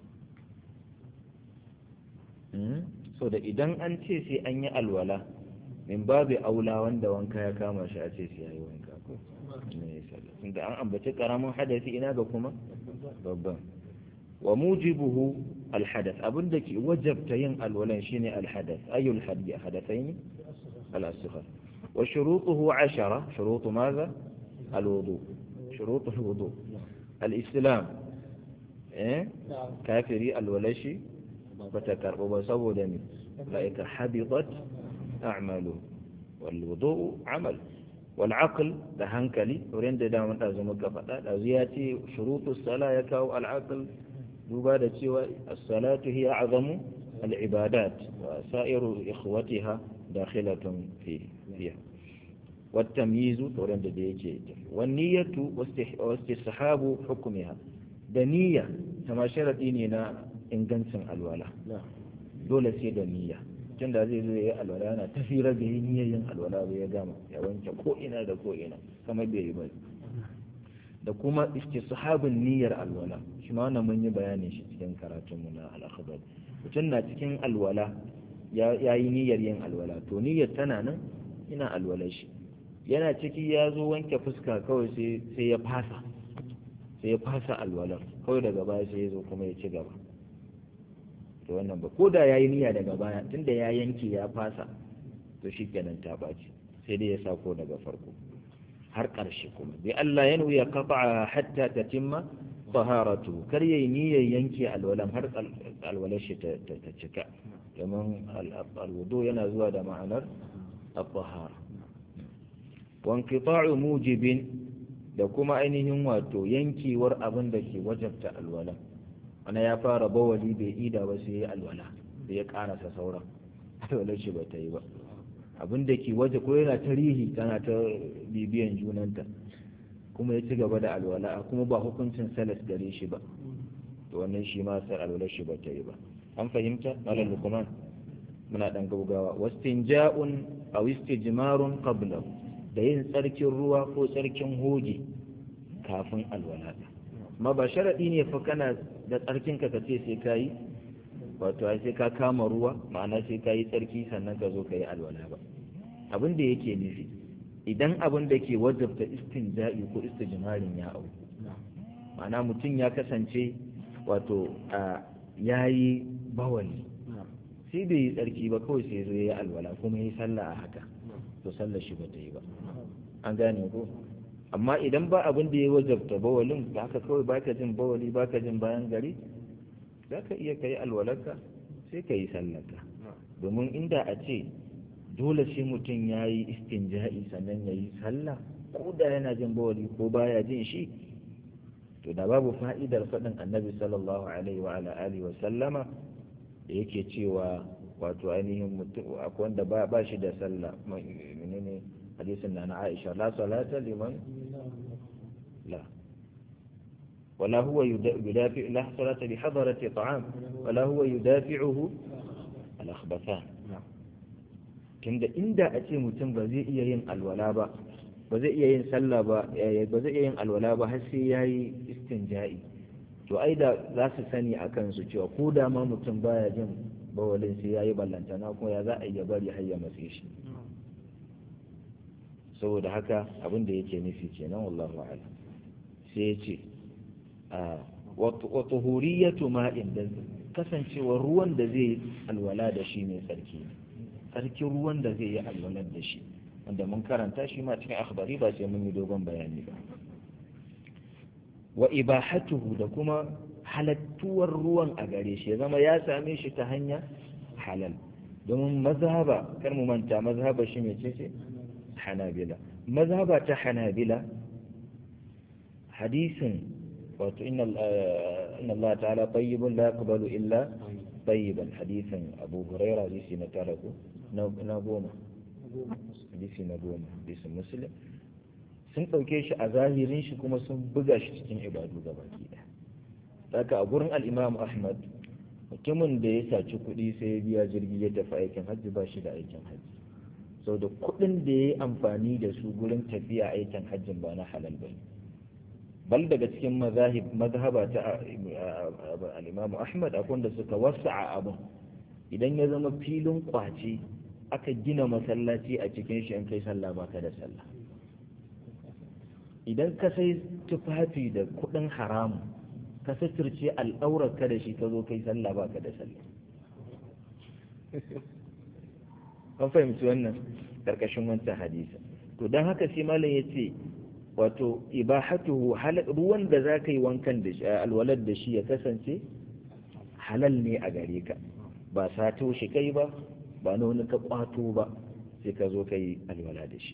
so da idan an ce sai an yi alwala min babu aula wanda wanka ya kama shi a ce sai yayi wanka ko me yasa da an ambaci karamin hadasi ina ga kuma babban wa mujibuhu alhadath abinda ke wajabta yin alwalan shine alhadath ayul hadathaini al-asghar wa shurutuhu 10 shurutu madha alwudu shurutu alwudu al-islam eh kafiri alwalashi bata karbo ba saboda ne laika habitat a'malu wal wudu amal wal aql da hankali wurin da da mun dazu muka faɗa dazu ya ce shurutu sala ya kawo al aql duba da cewa as-salatu hiya azamu al-ibadat wa sa'iru ikhwatiha dakhilatun fi fiha والتمييز تورن da yake والنية واستحباب حكمها da niyya kama sharadi ne na ingancin alwala dole sai da niyya tun da zai zo ya yi alwala yana tafira da yi niyyar yin alwala bai ya gama ya wanke ko ina da ko ina kamar bai yi ba da kuma istishabin niyyar alwala shi ma wannan mun yi bayanin shi cikin karatun mu na al-akhbar mutum na cikin alwala ya yi niyyar yin alwala to niyyar tana nan ina alwala shi yana ciki ya zo wanke fuska kawai sai ya fasa sai ya fasa alwalar kawai daga baya sai ya zo kuma ya ci gaba to wannan ba ko da ya yi niyya daga baya tunda ya yanke ya fasa to shi kenan ta ɓaci sai dai ya sako daga farko har ƙarshe kuma bai Allah ya nuya kafa hatta ta timma taharatu kar yayi niyyar yanke alwalan har alwalar shi ta cika domin alwudu yana zuwa da ma'anar at-tahara wa inqita'u mujibin da kuma ainihin wato yankewar abin da ke wajabta alwala wani ya fara bawali bai ida ba sai ya alwala da ya karasa sauran alwalar shi ba ta yi ba abin da ke waje ko yana tarihi tana ta bibiyan junanta kuma ya ci gaba da alwala kuma ba hukuncin salas gare shi ba to wannan shi ma sai alwalar shi ba ta yi ba an fahimta malam lukman muna dan gaugawa wastinja'un aw istijmarun qablahu da yin tsarkin ruwa ko tsarkin hoge kafin alwala ma ba sharaɗi ne fa kana da tsarkinka ka ce sai ka yi wato sai ka kama ruwa ma'ana sai ka yi tsarki sannan ka zo ka yi alwala ba abin da yake nufi idan abin da ke wajabta istinja'i ko istijmarin ya auku ma'ana mutum ya kasance wato ya yi bawali sai bai yi tsarki ba kawai sai zo ya yi alwala kuma ya yi sallah a haka to sallar shi ba ta yi ba an gane ko amma idan ba abin da ya wajabta bawalin da haka kawai baka jin bawali baka jin bayan gari za ka iya kai alwalarka sai ka yi sallarka domin inda a ce dole sai mutum ya yi istinja'i sannan ya yi sallah ko da yana jin bawali ko baya jin shi to da babu fa'idar faɗin annabi sallallahu alaihi wa ala alihi wa sallama da yake cewa wato ainihin mutum akwai wanda ba ba shi da sallah menene hadisin na na Aisha la salata liman la ولا هو يدافع لا صلاة بحضرة طعام ولا هو يدافعه الأخبثان tunda inda a ce mutum ba zai iya yin alwala ba ba zai iya yin sallah ba ba zai iya yin alwala ba har sai yayi istinja'i to ai da za su sani a kansu cewa ko da ma mutum baya jin bawalin sai yayi ballantana kuma ya za a iya bari har ya matse shi saboda haka abin da yake nufi kenan wallahu a'lam sai ya ce wa tuhuriyatu ma'in da kasancewar ruwan da zai alwala da shi mai tsarki tsarkin ruwan da zai yi alwalar da shi wanda mun karanta shi ma cikin akhbari ba sai mun yi dogon bayani ba wa ibahatuhu da kuma halattuwar ruwan a gare shi ya zama ya same shi ta hanya halal domin mazhaba kar mu manta mazhaba shi mai ce hanabila mazhaba ta hanabila hadisin wato inna Allah ta'ala tayyibun la yaqbalu illa tayyiban hadisin Abu Huraira hadisi na tara ko na goma hadisi na goma hadisin Muslim sun ɗauke shi a zahirin shi kuma sun buga shi cikin ibadu gaba ɗaya haka a gurin al-Imam Ahmad mutumin da ya saci kuɗi sai ya biya jirgi ya tafi aikin hajji ba shi da aikin hajji sau da kuɗin da ya yi amfani da su gurin tafiya aikin hajjin ba na halal ba ne bal daga cikin mazhaba ta al-Imam Ahmad akwai da suka wasa'a abin idan ya zama filin kwace aka gina masallaci a cikin shi in kai sallah baka da sallah idan ka sai tufafi da kudin haramu ka suturce al'aurar ka da shi ka zo kai sallah baka da sallah an fahimci wannan karkashin wancan hadisa to don haka sai malam ya ce wato ibahatuhu ruwan da za ka yi wankan da shi alwalar da shi ya kasance halal ne a gare ka ba sato shi kai ba ba na wani ka kwato ba sai ka zo ka yi alwala da shi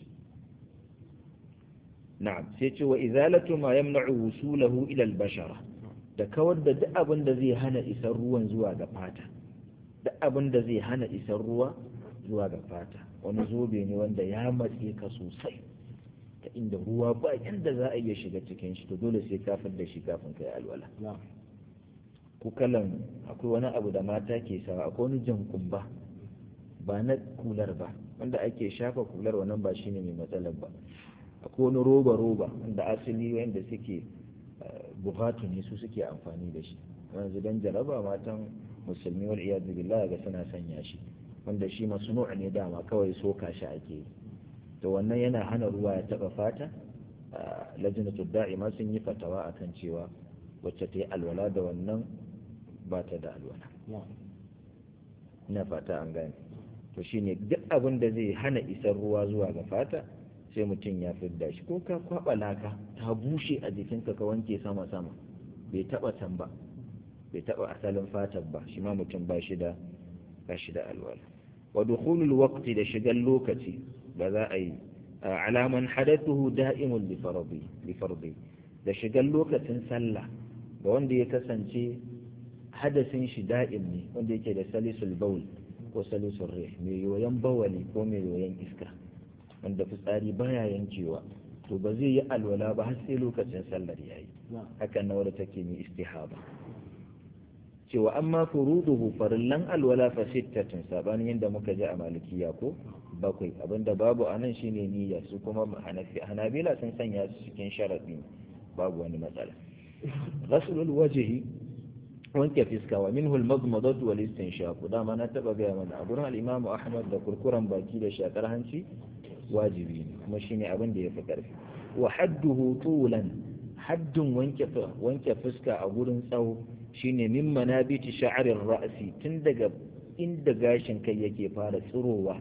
na'am sai ce wa izalatu ma yamna'u wusulahu ila al-bashara da kawar da duk abin da zai hana isar ruwan zuwa ga fata duk abin da zai hana isar ruwa zuwa ga fata wani zobe ne wanda ya matse ka sosai ta inda ruwa ba yanda za a iya shiga cikin shi to dole sai kafin da shi kafin kai alwala ko kalan akwai wani abu da mata ke sawa akwai wani jan kumba ba na kular ba wanda ake shafa kular wannan ba shine mai matsalar ba akwai wani roba roba wanda asali wanda suke bukatu ne su suke amfani da shi yanzu dan jaraba matan musulmi wal iyad billah ga suna sanya shi wanda shi masnu' ne dama kawai soka shi ake yi to wannan yana hana ruwa ya taba fata lajnatul da'ima sun yi fatawa akan cewa wacce ta yi alwala da wannan ba ta da alwala ina fata an gane to shine duk abin da zai hana isar ruwa zuwa ga fata sai mutum ya fidda shi ko ka kwaba laka ta bushe a jikinka ka wanke sama sama bai taba can ba bai taba asalin fatar ba shi ma mutum ba shi da ba shi da alwala wa dukhulul waqti da shigan lokaci da za a yi alaman hadathuhu da'imun li fardi li fardi da shigan lokacin sallah ga wanda ya kasance hadasin shi da'im ne wanda yake da salisul baul ko salisul rih mai yoyon bawali ko mai yoyon iska wanda fitsari baya yankewa to ba zai yi alwala ba har sai lokacin sallar yayi hakan na wadda take mai istihaba cewa amma furuduhu farillan alwala fa sittatun sabanin yadda muka ji a malikiya ko bakwai abinda babu anan shine niyya su kuma hanabila sun sanya su cikin sharadi babu wani matsala ghaslul wajhi wanke fiska wa minhu al-madmadat wal istinshaq dama na taba ga mana a gurin al-imam ahmad da kurkuran baki da shakar hanci wajibi ne kuma shine abin da yafi karfi wa hadduhu tulan haddun wanke wanke fuska a gurin tsawo shine min manabiti sha'arir ra'si tun daga inda gashin kai yake fara tsirowa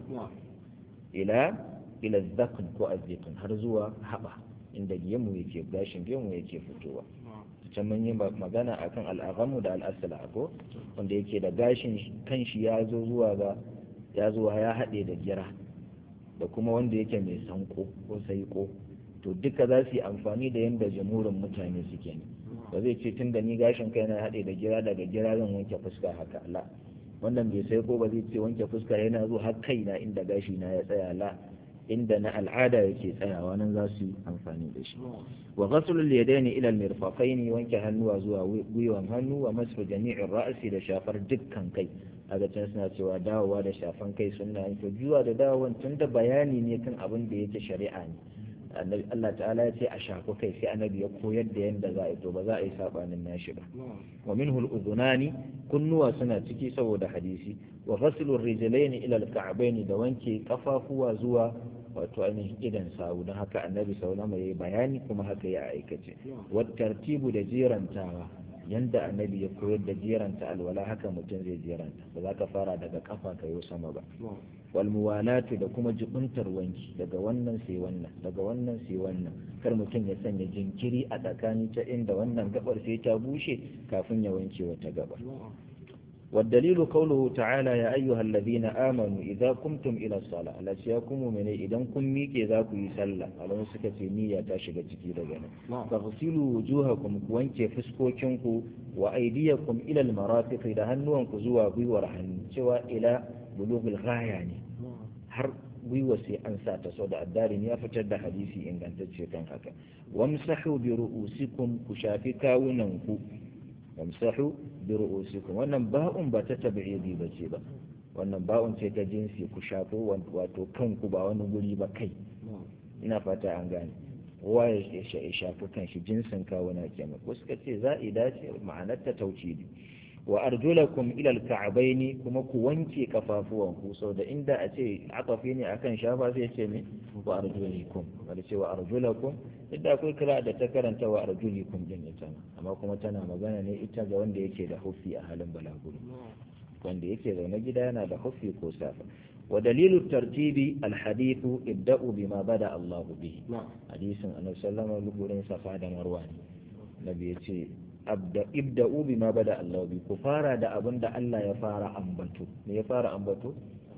ila ila zakn ko azzikn har zuwa haba inda gemu yake gashin gemu yake fitowa can mun yi magana akan al'agamu da al'asala ko wanda yake da gashin kanshi ya zo zuwa ga ya zuwa ya haɗe da gira da kuma wanda yake mai sanko ko saiko to duka za su yi amfani da yadda jamurin mutane suke ne ba zai ce tun da ni gashin kai na haɗe da gira daga gira zan wanke fuska haka la wannan bai saiko ba zai ce wanke fuska yana zo har kai na inda gashi na ya tsaya la inda na al'ada yake tsayawa nan za su yi amfani da shi wa ghaslul yadaini ila al-mirfaqain wanke hannuwa zuwa gwiwan hannu wa masu jami'in ra'si da shafar dukkan kai a can suna cewa dawowa da shafan kai sunna to zuwa da dawowan tun da bayani ne kan abin da yake shari'a ne annabi Allah ta'ala ya ce a shafi kai sai annabi ya koyar da yanda za a yi to ba za a yi sabanin nashi ba wa minhu al-udhunani kunnuwa suna ciki saboda hadisi wa ghaslu ar-rijlaini ila al-ka'bayn da wanke kafafuwa zuwa wato ainihin idan sawu don haka annabi sallallahu alaihi bayani kuma haka ya aikace wa tartibu da jerantawa yanda annabi ya koyar da jeranta alwala haka mutum zai jeranta ba za ka fara daga kafa ka yi sama ba wal muwalatu da kuma jibuntar wanki daga wannan sai wannan daga wannan sai wannan kar mutum ya sanya jinkiri a tsakani ta inda wannan gabar sai ta bushe kafin ya wanke wata gabar والدليل قوله تعالى يا أيها الذين آمنوا إذا قمتم إلى الصلاة لا سيكم من إذا كم ميك إذا كي سلا على مسكة نية تاشق تكيد جنا فاغسلوا وجوهكم وانك فسكوكنكم وأيديكم إلى المرافق إذا هنوا انكزوا بورهن سواء إلى بلوغ الغاية يعني har gwiwa sai an sa ta sau da addarin ya fitar da hadisi ingantacce kan haka wamsahu bi ru'usikum ku shafi kawunan ku wamsahu bi ru'usikum wannan ba'un ba ta tabi'idi ba ce ba wannan ba'un ce ta jinsi ku shafo wato kanku ba wani guri ba kai ina fata an gane kowa ya shafi kan shi jinsin kawuna kenan ko suka ce za'ida ce ma'anar ta tauhidi wa arjulakum ila alka'bayn kuma ku wanke kafafuwan ku sau da inda a ce akafi ne akan shafa sai ce ne wa arjulikum wanda ce wa arjulakum inda akwai kira da ta karanta wa arjulikum din ita amma kuma tana magana ne ita ga wanda yake da hufi a halin balaguro wanda yake zaune gida yana da hufi ko safa wa dalilu tartibi alhadithu ibda'u bima bada Allah bihi hadisin annabi sallallahu alaihi wasallam safa da marwa ne nabi yace ibda'u bima bada Allah bi ku fara da abin da Allah ya fara ambato me ya fara ambato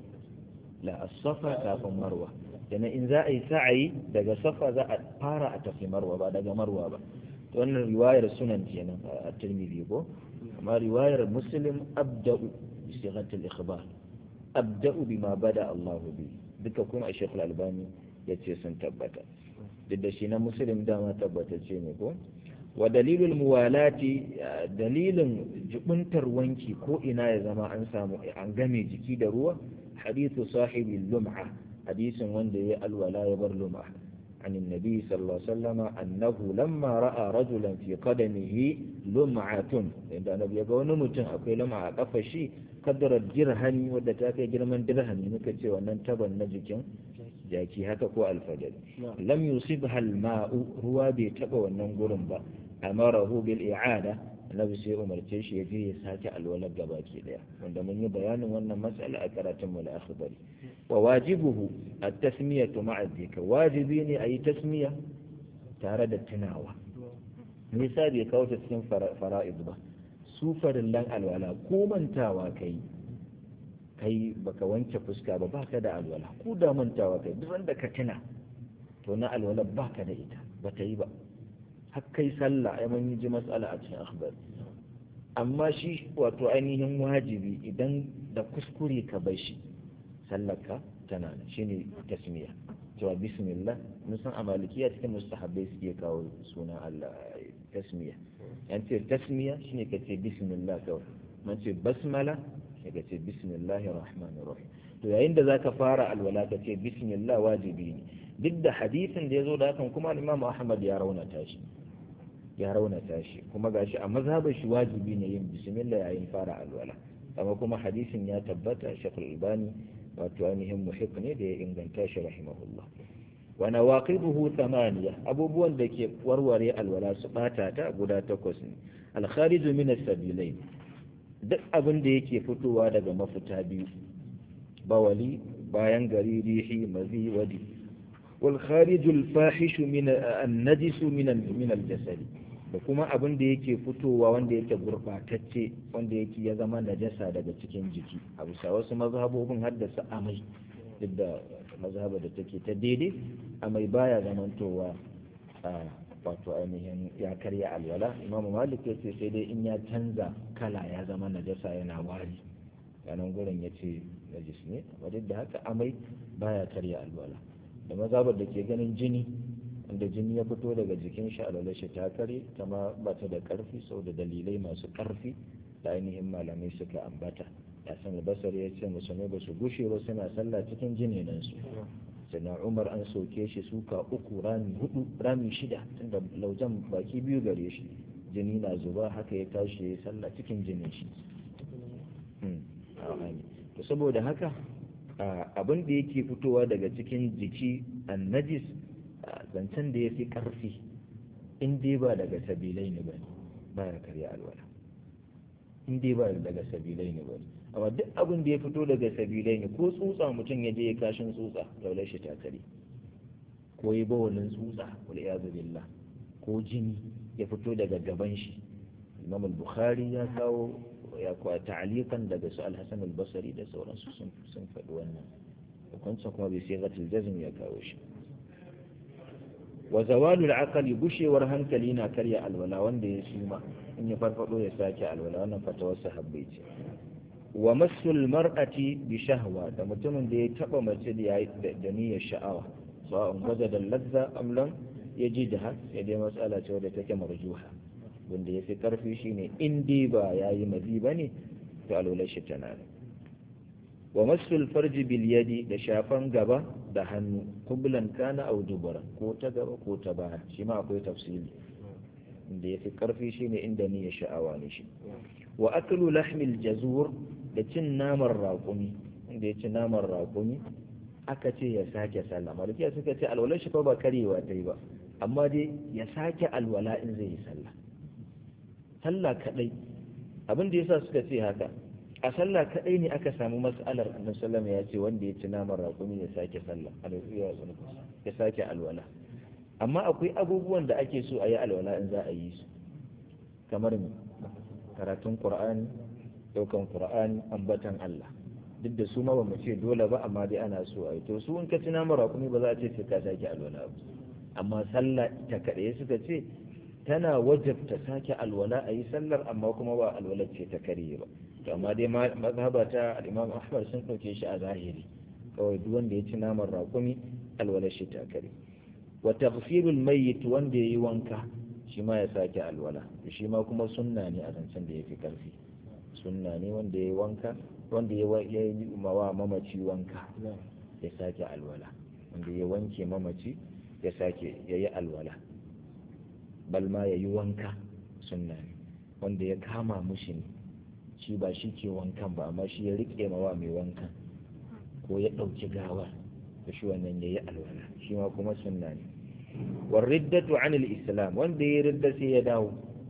la as-safa kafin marwa dana in za a yi sa'ayi daga safa za a fara a tafi marwa ba daga marwa ba to wannan riwayar sunan kenan a Tirmidhi ko amma riwayar Muslim abda'u bi sighatil ikhbar abda'u bima bada Allah bi duka kuma Sheikh Al-Albani yace sun tabbata duk da shi na Muslim dama tabbatacce ne ko wa dalilul muwalati dalilin jubuntar wanki ko ina ya zama an samu an game jiki da ruwa hadithu sahibi lum'a hadisin wanda ya alwala ya bar lum'a عن النبي صلى الله عليه وسلم أنه لما رأى رجلا في قدمه لمعة عند النبي يقول نمتن أقول لمعة قفشي قدر الدرهم ودتاك جرمان درهم نكتي وننتبه النجكين jaki haka ko alfajir lam yusibha alma'u ruwa bai taba wannan gurin ba amarahu bil i'ada annabi sai umarce shi ya je ya sake alwalar gabaki daya wanda mun yi bayanin wannan matsala a karatun mu al-akhbari wa wajibuhu at-tasmiyatu ma'a dhikr wajibi ne ayi tasmiya tare da tunawa me yasa bai kawo ta cikin fara'id ba su farillan alwala ko mantawa kai kai baka wanke fuska ba baka da alwala ko da mantawa kai duk wanda ka tuna to na alwala baka da ita bata yi ba har kai sallah ai mun ji mas'ala a cikin akhbar amma shi wato ainihin wajibi idan da kuskure ka bar shi sallarka tana nan shine tasmiya cewa bismillah mun san a malikiya cikin mustahabbai suke kawo sunan Allah tasmiya yan ce tasmiya shine kace bismillah kawai mun ce basmala sai ka ce bismillahir rahmanir rahim to yayin da zaka fara alwala ka ce bismillah wajibi ne duk da hadisin da yazo da hakan kuma Imam Ahmad ya raunata shi ya raunata shi kuma gashi a mazhabar shi wajibi ne yin bismillah yayin fara alwala amma kuma hadisin ya tabbata Sheikh Albani wato ainihin muhiq ne da ya inganta shi rahimahullah wa nawaqibuhu thamaniya abubuwan da ke warware alwala su bata ta guda takwas ne al-khariju min as-sabilain duk abin da yake fitowa daga mafita biyu bawali bayan gari rihi mazi wadi wal kharijul fahishu min an-najisu min min al-jasad da kuma abin da yake fitowa wanda yake gurbatacce wanda yake ya zama najasa daga cikin jiki a bisa wasu mazhabobin haddasa amai duk da mazhaba da take ta daidai amai baya zamantowa a wato ainihin ya karya alwala imamu malik ya ce sai dai in ya canza kala ya zama najasa yana wari yanan gurin ya ce najis ne amma duk da haka amai baya karya alwala da mazhabar da ke ganin jini wanda jini ya fito daga jikin shi alwala shi ta kare ta ma ba ta da karfi sau da dalilai masu karfi da ainihin malamai suka ambata ya san basar ya ce musulmai ba su gushe ba suna sallah cikin jini nan su sannan umar an soke shi suka uku rami hudu rami shida tunda laujan baki biyu gare shi jini na zuba haka ya tashi ya yi sallah cikin jinin shi to saboda haka abin da yake fitowa daga cikin jiki annajis zancen da ya fi ƙarfi in dai ba daga sabilai ne ba ba ya karya alwala in dai ba daga sabilai ne ba amma duk abin da ya fito daga sabilai ne ko tsutsa mutum ya je ya kashin tsutsa daular shi ta kare ko yi bawalin tsutsa wal iyazu billah ko jini ya fito daga gaban shi imam al-bukhari ya kawo ya kuwa ta'alikan daga su al-hasan al-basri da sauransu sun sun faɗi wannan hukuncin kuma bai sai gatil jazm ya kawo shi wa zawalul aqli gushewar hankali na karya alwala wanda ya suma in ya farfado ya sake alwala wannan fatawar sahabbai ce wa masul mar'ati bi shahwa da mutumin da ya taba mace da da niyyar sha'awa sawa'un waje da lazza am lam yajidha sai dai matsala ce wadda take marjuha wanda ya fi karfi shine in dai ba yayi mazi bane to alwala shi tana wa masul farji bil yadi da shafan gaba da hannu kublan kana aw dubara ko ta gaba ko ta baya shi ma akwai tafsili inda ya fi karfi shine inda niyyar sha'awa ne shi wa aklu lahmil jazur da cin naman raƙumi inda ya ci naman raƙumi aka ce ya sake sallah malikiya suka ce alwalar shi fa ba karewa ta yi ba amma dai ya sake alwala in zai yi sallah sallah kadai abin da yasa suka ce haka a sallah kadai ne aka samu mas'alar annabi sallama ya ce wanda ya ci naman raƙumi ya sake sallah ya sake alwala amma akwai abubuwan da ake so a yi alwala in za a yi su kamar karatun qur'ani daukan qur'ani ambatan Allah duk da su ma ba mu ce dole ba amma dai ana so a yi to su in ka ci naman raƙumi ba za a ce sai ka sake alwala ba amma sallah ta kaɗai suka ce tana wajabta sake alwala a yi sallar amma kuma ba alwalar ce ta karye ba to amma dai mazhaba ta al-Imam Ahmad sun ɗauke shi a zahiri kawai duk wanda ya ci naman raƙumi alwalar shi ta karye wa taghfirul mayyit wanda yayi wanka shi ma ya sake alwala shi ma kuma sunna ne a zancen da yafi karfi sunna ne wanda yayi wanka wanda ya yi mawa mamaci wanka ya sake alwala wanda ya wanke mamaci ya sake ya yi alwala balma ya yi wanka sunna ne wanda ya kama mushi ne shi ba shi ke wankan ba amma shi ya riƙe mawa mai wankan ko ya ɗauki gawar da shi wannan ya yi alwala shi ma kuma sunna ne warriddatu anil islam wanda ya ridda sai ya dawo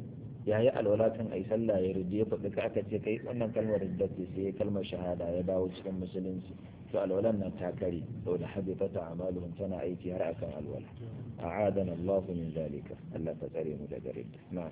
ya yi alwala kan ai sallah ya ridda ya faɗi ka aka ce kai wannan kalmar ridda ce sai kalmar shahada ya dawo cikin musulunci to alwalan nan ta kare saboda habitata amaluhum tana aiki har akan alwala a'adana Allah min zalika Allah ta tsare mu daga ridda na'am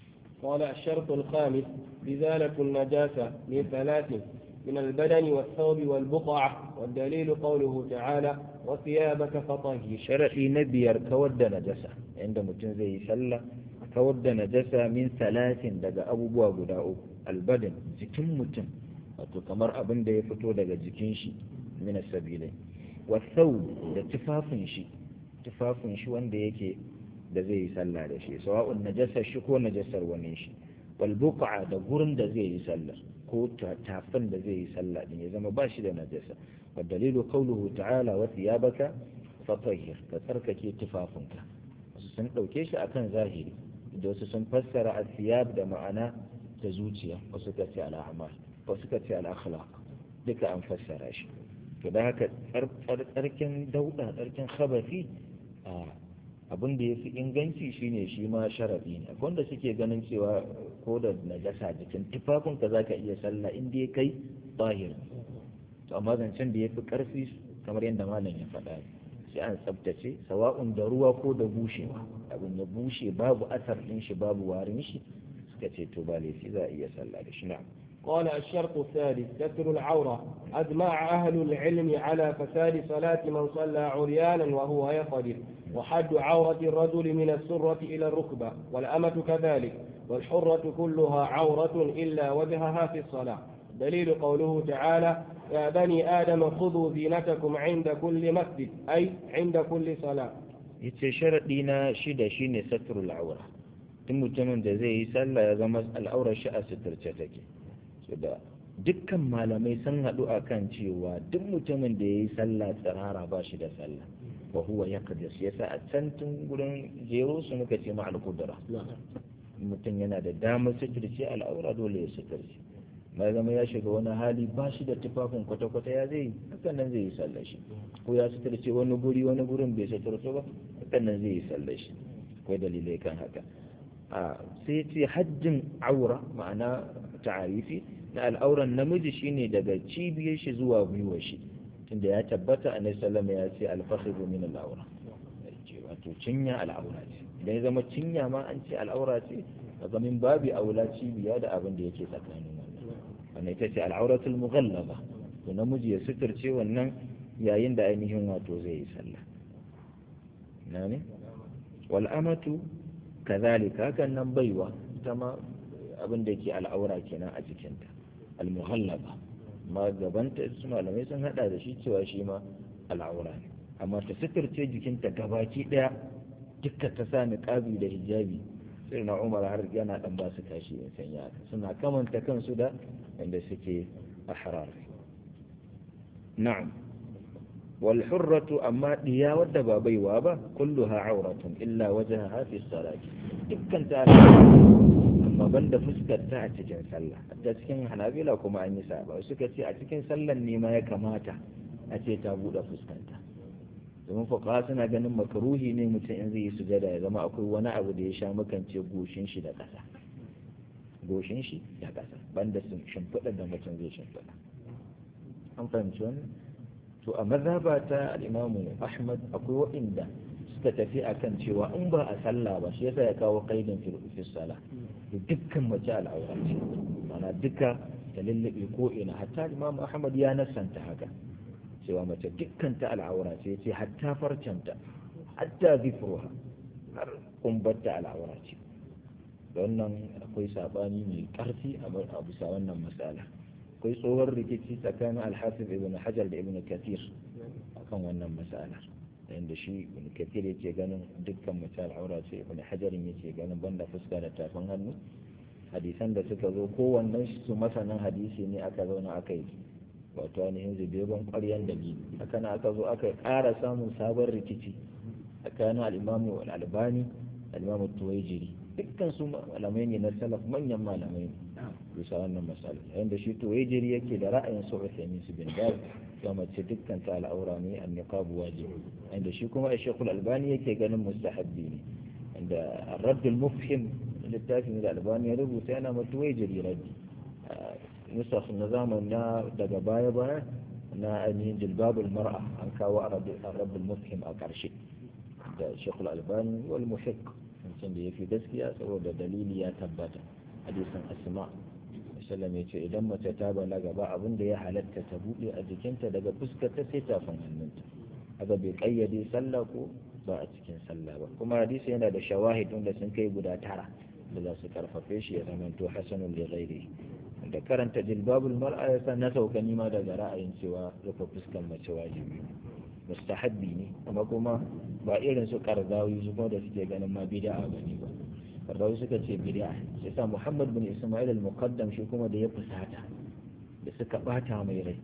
قال الشرط الخامس إزالة النجاسة من ثلاث من البدن والثوب والبقعة والدليل قوله تعالى وثيابك فطهر شرعي نبيار كود نجسة عند متن زي سلة كود نجسة من ثلاث دقى أبو بوا قداء البدن جكم متن wato kamar abin da ya fito daga jikin shi mina sabilai wasau da tufafin shi tufafin shi wanda yake da zai yi sallah da shi sawa'un najasar shi ko najasar wani shi wal buqa da gurin da zai yi sallah ko tafin da zai yi sallah din ya zama ba shi da najasa wa dalilu qawluhu ta'ala wa thiyabaka fatahhir ka tsarkake tufafinka wasu sun dauke shi akan zahiri da wasu sun fassara al-thiyab da ma'ana ta zuciya wasu ka ce al-a'mal wasu ka ce al-akhlaq duka an fassara shi to da haka tsarkin dauda tsarkin khabafi abin da ya fi inganci shine shi ma sharaɗi ne akwai wanda suke ganin cewa ko da najasa jikin tufafin ka zaka iya sallah in dai kai zahir to amma zancen da ya fi ƙarfi kamar yadda malam ya faɗa sai an tsabtace sawa'un da ruwa ko da bushewa abin ya bushe babu asar ɗin shi babu warin shi suka ce to ba laifi za a iya sallah da shi na'am قال الشرط الثالث ستر العورة أجمع أهل العلم على فساد صلاة من صلى عريانا وهو يقدر وحد عورة الرجل من السرة إلى الركبة والأمة كذلك والحرة كلها عورة إلا وجهها في الصلاة دليل قوله تعالى يا بني آدم خذوا زينتكم عند كل مسجد أي عند كل صلاة yace sharaɗi na shida shine satrul aura tun mutumin da zai yi sallah ya zama al'aurar shi a suturce take so da dukkan malamai sun haɗu a kan cewa duk mutumin da ya yi sallah tsirara ba shi da sallah wa huwa ya kadis yasa a can tun gurin jero su muka ce ma al-qudra mutum yana da damar suturce al'aura dole ya suturce ma zama ya shiga wani hali ba shi da tufafin kwata-kwata ya zai hakan nan zai yi sallar shi ko ya suturce wani guri wani gurin bai suturce ba hakan nan zai yi sallar shi akwai dalilai kan haka a sai ce hajjin aura ma'ana ta'arifi na al'auran namiji shine daga cibiyar shi zuwa gwiwar shi tunda ya tabbata a sallama ya ce alfahiru min al'aura wato cinya al'aura ce idan ya zama cinya ma an ce al'aura ce a zamin babi aula cibiya da abin da yake tsakanin wannan ita ce al'auratul mughallaba to namiji ya suturce wannan yayin da ainihin wato zai yi sallah na ne wal amatu kazalika hakan nan baiwa ita ma abin da ke al'aura kenan a jikinta al mughallaba ma gabanta su malamai sun hada da shi cewa shi ma al'aura ne amma ta suturce jikinta gabaki daya dukkan ta sa niqabi da hijabi sai na umar har yana dan ba su tashi in sanya haka suna kamanta kansu da wanda suke ahrar na'am wal hurratu amma diya wadda ba baiwa ba kulluha auratun illa wajhaha fi salati dukkan ta amma banda fuskar ta a cikin sallah a cikin hanabila kuma an yi saba suka ce a cikin sallan ne ma ya kamata a ce ta bude fuskanta domin fuqaha suna ganin makaruhi ne mutum in zai yi sujada ya zama akwai wani abu da ya sha makance goshin shi da ƙasa goshin shi da ƙasa banda sun shimfiɗa da mutum zai shimfiɗa an fahimci wannan to a mazhaba ta al-imamu ahmad akwai waɗanda suka tafi akan cewa in ba a sallah ba shi yasa ya kawo qaidin fi sala da dukkan mace al'aura ce mana duka ta lullube ko ina hatta imamu ahmad ya nasanta haka cewa mace dukkan ta al'aura ce ce hatta farcanta hatta zifruha har kumbarta al'aura ce wannan akwai sabani mai karfi a bisa wannan matsala akwai tsohon rikici tsakanin alhafiz ibn hajar da ibn kathir akan wannan matsala inda shi ibn kathir yake ganin dukkan mace al'aura ce ibn hajarin yake ganin banda fuska da tafin hannu hadisan da suka zo kowannen su masanin hadisi ne aka zauna aka yi wato ainihin zubeban ƙwaryan dalili haka na aka zo aka ƙara samun sabon rikici tsakanin al'imamu al'albani al'imamu tuwaijiri dukkan su malamai ne na salaf manyan malamai ne bisa wannan misali yayin da shi tuwaijiri yake da ra'ayin su Uthaymeen su bin Baz ga mace dukkan ta al'aura ne an niqabu wajibi yayin da shi kuma Sheikh albani yake ganin mustahabbi ne inda ar-radd al-mufhim littafin da albani ya rubuta yana ma tuwaijiri raddi nusaf na zaman na daga baya-baya na ainihin jilbabul mar'a an kawo arabul mufhim a ƙarshe da shekul albani wal muhiq wancan da ya fi gaskiya saboda dalili ya tabbata hadisin asma sallam ya ce idan mace ta balaga ba abin da ya halatta ta buɗe a jikinta daga fuskar ta sai tafin hannunta haka bai kayyade sallah ko ba a cikin sallah ba kuma hadisi yana da shawahid da sun kai guda tara da za su karfafe shi ya zamanto hasanun li ghairihi da karanta jilbabul mar'a ya sa na sauka nima daga ra'ayin cewa rufe fuskan mace wajibi mustahabbi ne amma kuma ba irin su karzawi su kuma da suke ganin ma bid'a bane ba karzawi suka ce bid'a sai sa Muhammad bin Isma'il al-Muqaddam shi kuma da ya fusata da suka bata mai rai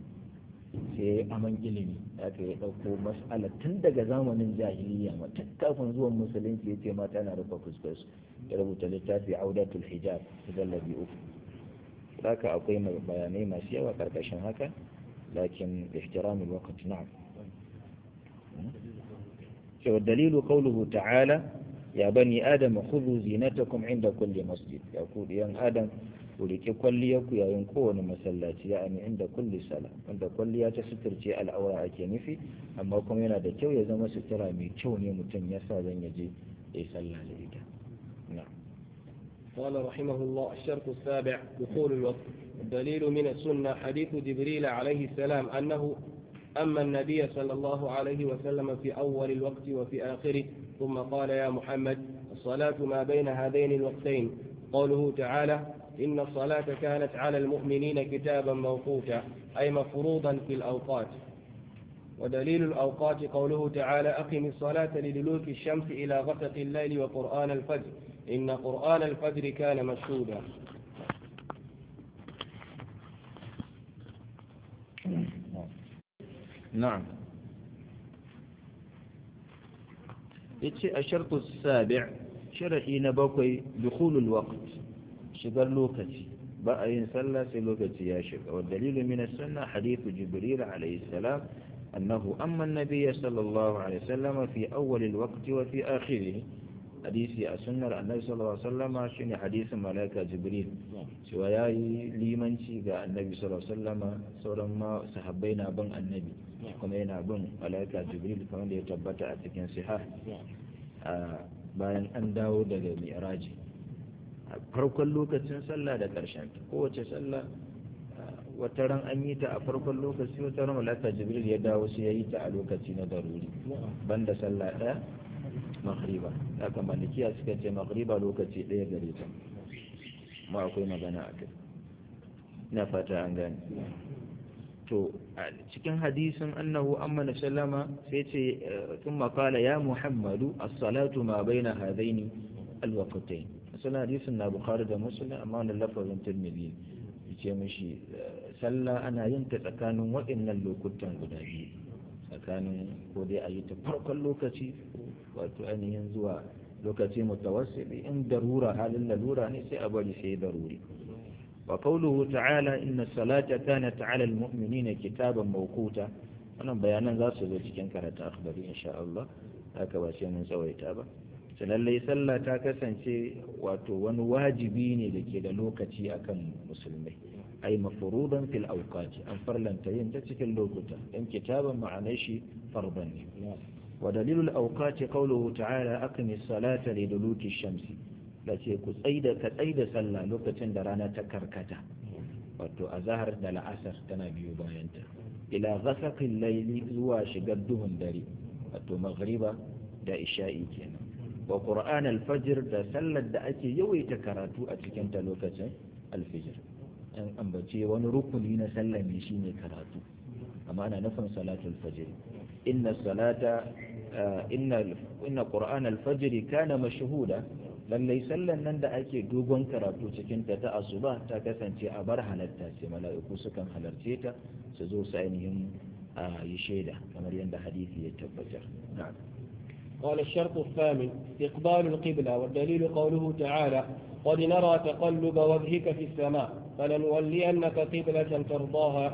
sai aman ilimi aka ya dauko mas'ala tun daga zamanin jahiliya ma tun kafin zuwan musulunci ya ce mata na rufe fuskar su ya rubuta littafi audatul hijab zallabi uku haka akwai bayanai masu yawa karkashin haka lakin ihtiramul waqt na'am cewa dalilu qawluhu ta'ala ya bani adam khudhu zinatakum inda kulli masjid ya ku diyan adam ku rike kwalliyar ku yayin kowane masallaci ya ani inda kulli sala wanda kwalliya ta suturce al'aura ake nufi amma kuma yana da kyau ya zama sutura mai kyau ne mutum ya sa zan yaje ya yi sallah da ita na'am قال رحمه الله الشرط السابع دخول الوقت الدليل من السنة حديث جبريل عليه السلام أنه أما النبي صلى الله عليه وسلم في أول الوقت وفي آخره ثم قال يا محمد الصلاة ما بين هذين الوقتين قوله تعالى إن الصلاة كانت على المؤمنين كتابا موقوتا أي مفروضا في الأوقات ودليل الأوقات قوله تعالى أقم الصلاة لدلوك الشمس إلى غسق الليل وقرآن الفجر إن قرآن الفجر كان مشهودا نعم yace a shartu sabi' shar'i na bakwai dukhulul waqt shigar lokaci ba a yin sallah sai lokaci ya shiga wa dalilu min as-sunnah hadithu jibril alayhi salam annahu amma an-nabiy sallallahu alayhi wasallam fi awwal al-waqt wa fi akhirih hadisi a sunnar annabi sallallahu alaihi wasallama shine hadisin malaika jibril cewa yayi limanci ga annabi sallallahu alaihi wasallama sauran ma sahabbai na bin annabi kuma yana bin malaika jibril kamar da ya tabbata a cikin sihah bayan an dawo daga mi'raji a farkon lokacin sallah da karshen kowace sallah wata ran an yi ta a farkon lokaci wata ran malaika jibril ya dawo sai ya yi ta a lokaci na daruri banda sallah ɗaya maghriba haka malikiya suka ce maghriba lokaci ɗaya gare ta ma akwai magana a kai ina fata an gane to a cikin hadisin annahu amma na sallama sai ce tun makala ya muhammadu as-salatu ma baina hadaini al-waqtayn asalin hadisin na bukhari da muslim amma wannan lafazin tirmidhi yace mishi sallah ana yin ta tsakanin waɗannan lokutan guda biyu tsakanin ko dai a yi ta farkon lokaci wato ainihin zuwa lokaci mutawassili in darura halin lalura ne sai a bari sai daruri wa qawluhu ta'ala inna salata kanat 'ala al-mu'minina kitaban mawquta wannan bayanan za su zo cikin karatu akhbari insha Allah haka ba sai mun tsawaita ba sai lallai sallah ta kasance wato wani wajibi ne da ke da lokaci akan musulmai ai mafurudan fil awqati an farlanta yin ta cikin lokuta dan kitaban ma'anar shi farban ne wa dalilul awqati qawluhu ta'ala aqimis salata li duluki shamsi lace ku tsaida ka tsaida sallah lokacin da rana ta karkata wato azhar da la'asar tana biyo bayan ta ila ghasaqil layli zuwa shigar duhun dare wato maghriba da isha'i kenan wa qur'an al-fajr da sallar da ake yawaita karatu a cikin ta lokacin al-fajr an ambace wani rukuni na sallah ne shine karatu amma ana nufin salatul fajr inna salata inna inna qur'an al-fajr kana mashhuda lallai sallan nan da ake dogon karatu cikin ta ta asuba ta kasance a bar halatta ce mala'iku sukan halarce ta su zo su ainihin yi shaida kamar yadda hadisi ya tabbatar na'am قال الشرط الثامن استقبال القبلة والدليل قوله تعالى قد نرى تقلب وجهك في السماء فلنولينك قبلة ترضاها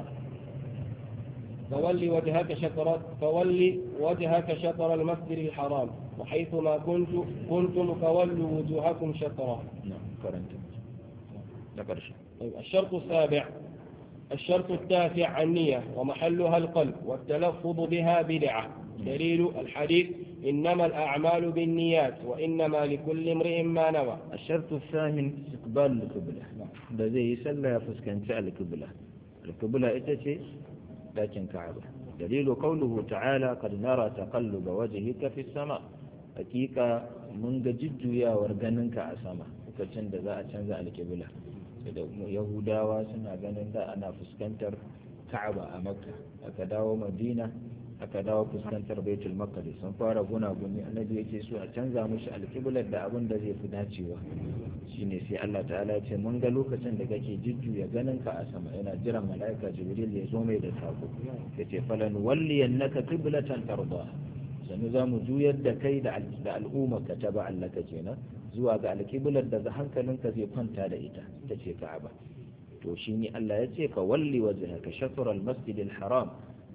فول وجهك شطر فول وجهك شطر المسجد الحرام وحيثما كنت كنتم فولوا وجوهكم شطرا نعم قرنت ذكر طيب الشرط السابع الشرط التاسع النية ومحلها القلب والتلفظ بها بدعة دليل الحديث إنما الأعمال بالنيات وإنما لكل امرئ ما نوى الشرط الثامن استقبال القبلة da zai yi sallah ya fuskanci alƙibla alƙibla ita ce dakin ka'aba dalilu qawluhu ta'ala qad nara taqalluba wajhika fi sama hakika mun ga jujjuyawar ganinka a sama lokacin da za a canza alƙibla da yahudawa suna ganin da ana fuskantar ka'aba a makka aka dawo madina aka dawo fuskantar baitul maqdis sun fara gunaguni annabi yake so a canza mushi alƙiblar da abin da zai fi dacewa shine sai Allah ta'ala ya ce mun ga lokacin da kake jujjuya ganin ka a sama yana jiran mala'ika jibril ya zo mai da sako yace falan walliyannaka qiblatan tarda sanu za mu juyar da kai da al'umma ka ta ba Allah ka kenan zuwa ga alƙiblar da hankalinka zai kwanta da ita ita ce ka'aba to shine Allah ya ce fa walli wajhaka shatr al-masjid al-haram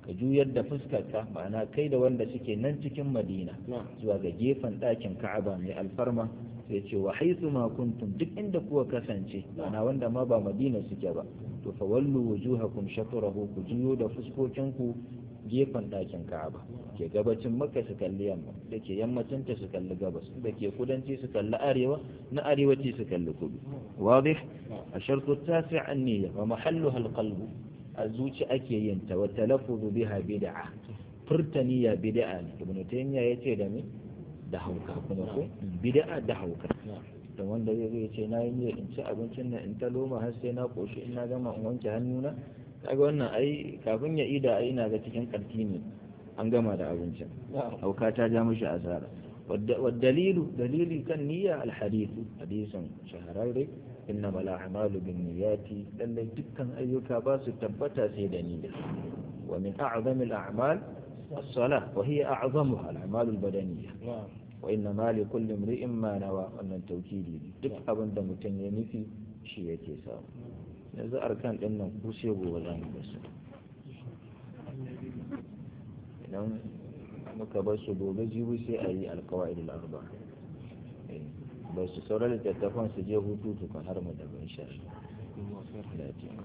ka juyar da fuskarka ma'ana kai da wanda suke nan cikin madina zuwa ga gefen ɗakin ka'aba mai alfarma sai ce wa haithu ma kuntum duk inda kuwa kasance ma'ana wanda ma ba madina suke ba to fa wallu wujuhakum shatrahu ku juyo da fuskokinku gefen ɗakin ka'aba ke gabacin makka su kalli yamma da ke yammacin ta su kalli gabas da ke kudanci su kalli arewa na arewaci su kalli kudu wadih a shartu tasi an niyya wa mahalluha alqalbu a zuci ake yin ta wa talaffuzu biha bid'a furta niyya bid'a ne ibnu taymiya yace da me da hauka kuma ko bid'a da hauka da wanda zai zo ya ce na yi niyyar in ci abincin nan in ta loma har sai na koshi in na gama in wanke hannuna kaga wannan ai kafin ya ida ai ina ga cikin karti ne an gama da abincin hauka ta ja mishi asara والدليل دليل كان نية الحديث حديث شهراري إنما الأعمال بالنيات للي دكا أيك باس تبتا سيد نية ومن أعظم الأعمال الصلاة وهي أعظمها الأعمال البدنية وإنما لكل امرئ ما نوى أن التوكيد دك أبن دمتن ينفي شيء يتساوي yanzu arkan ɗin nan ku sai gobe za mu basu idan muka bar su gobe jibi sai a yi alkawa'id al-arba ba su sauran littattafan su je hutu tukun har mu da ban sha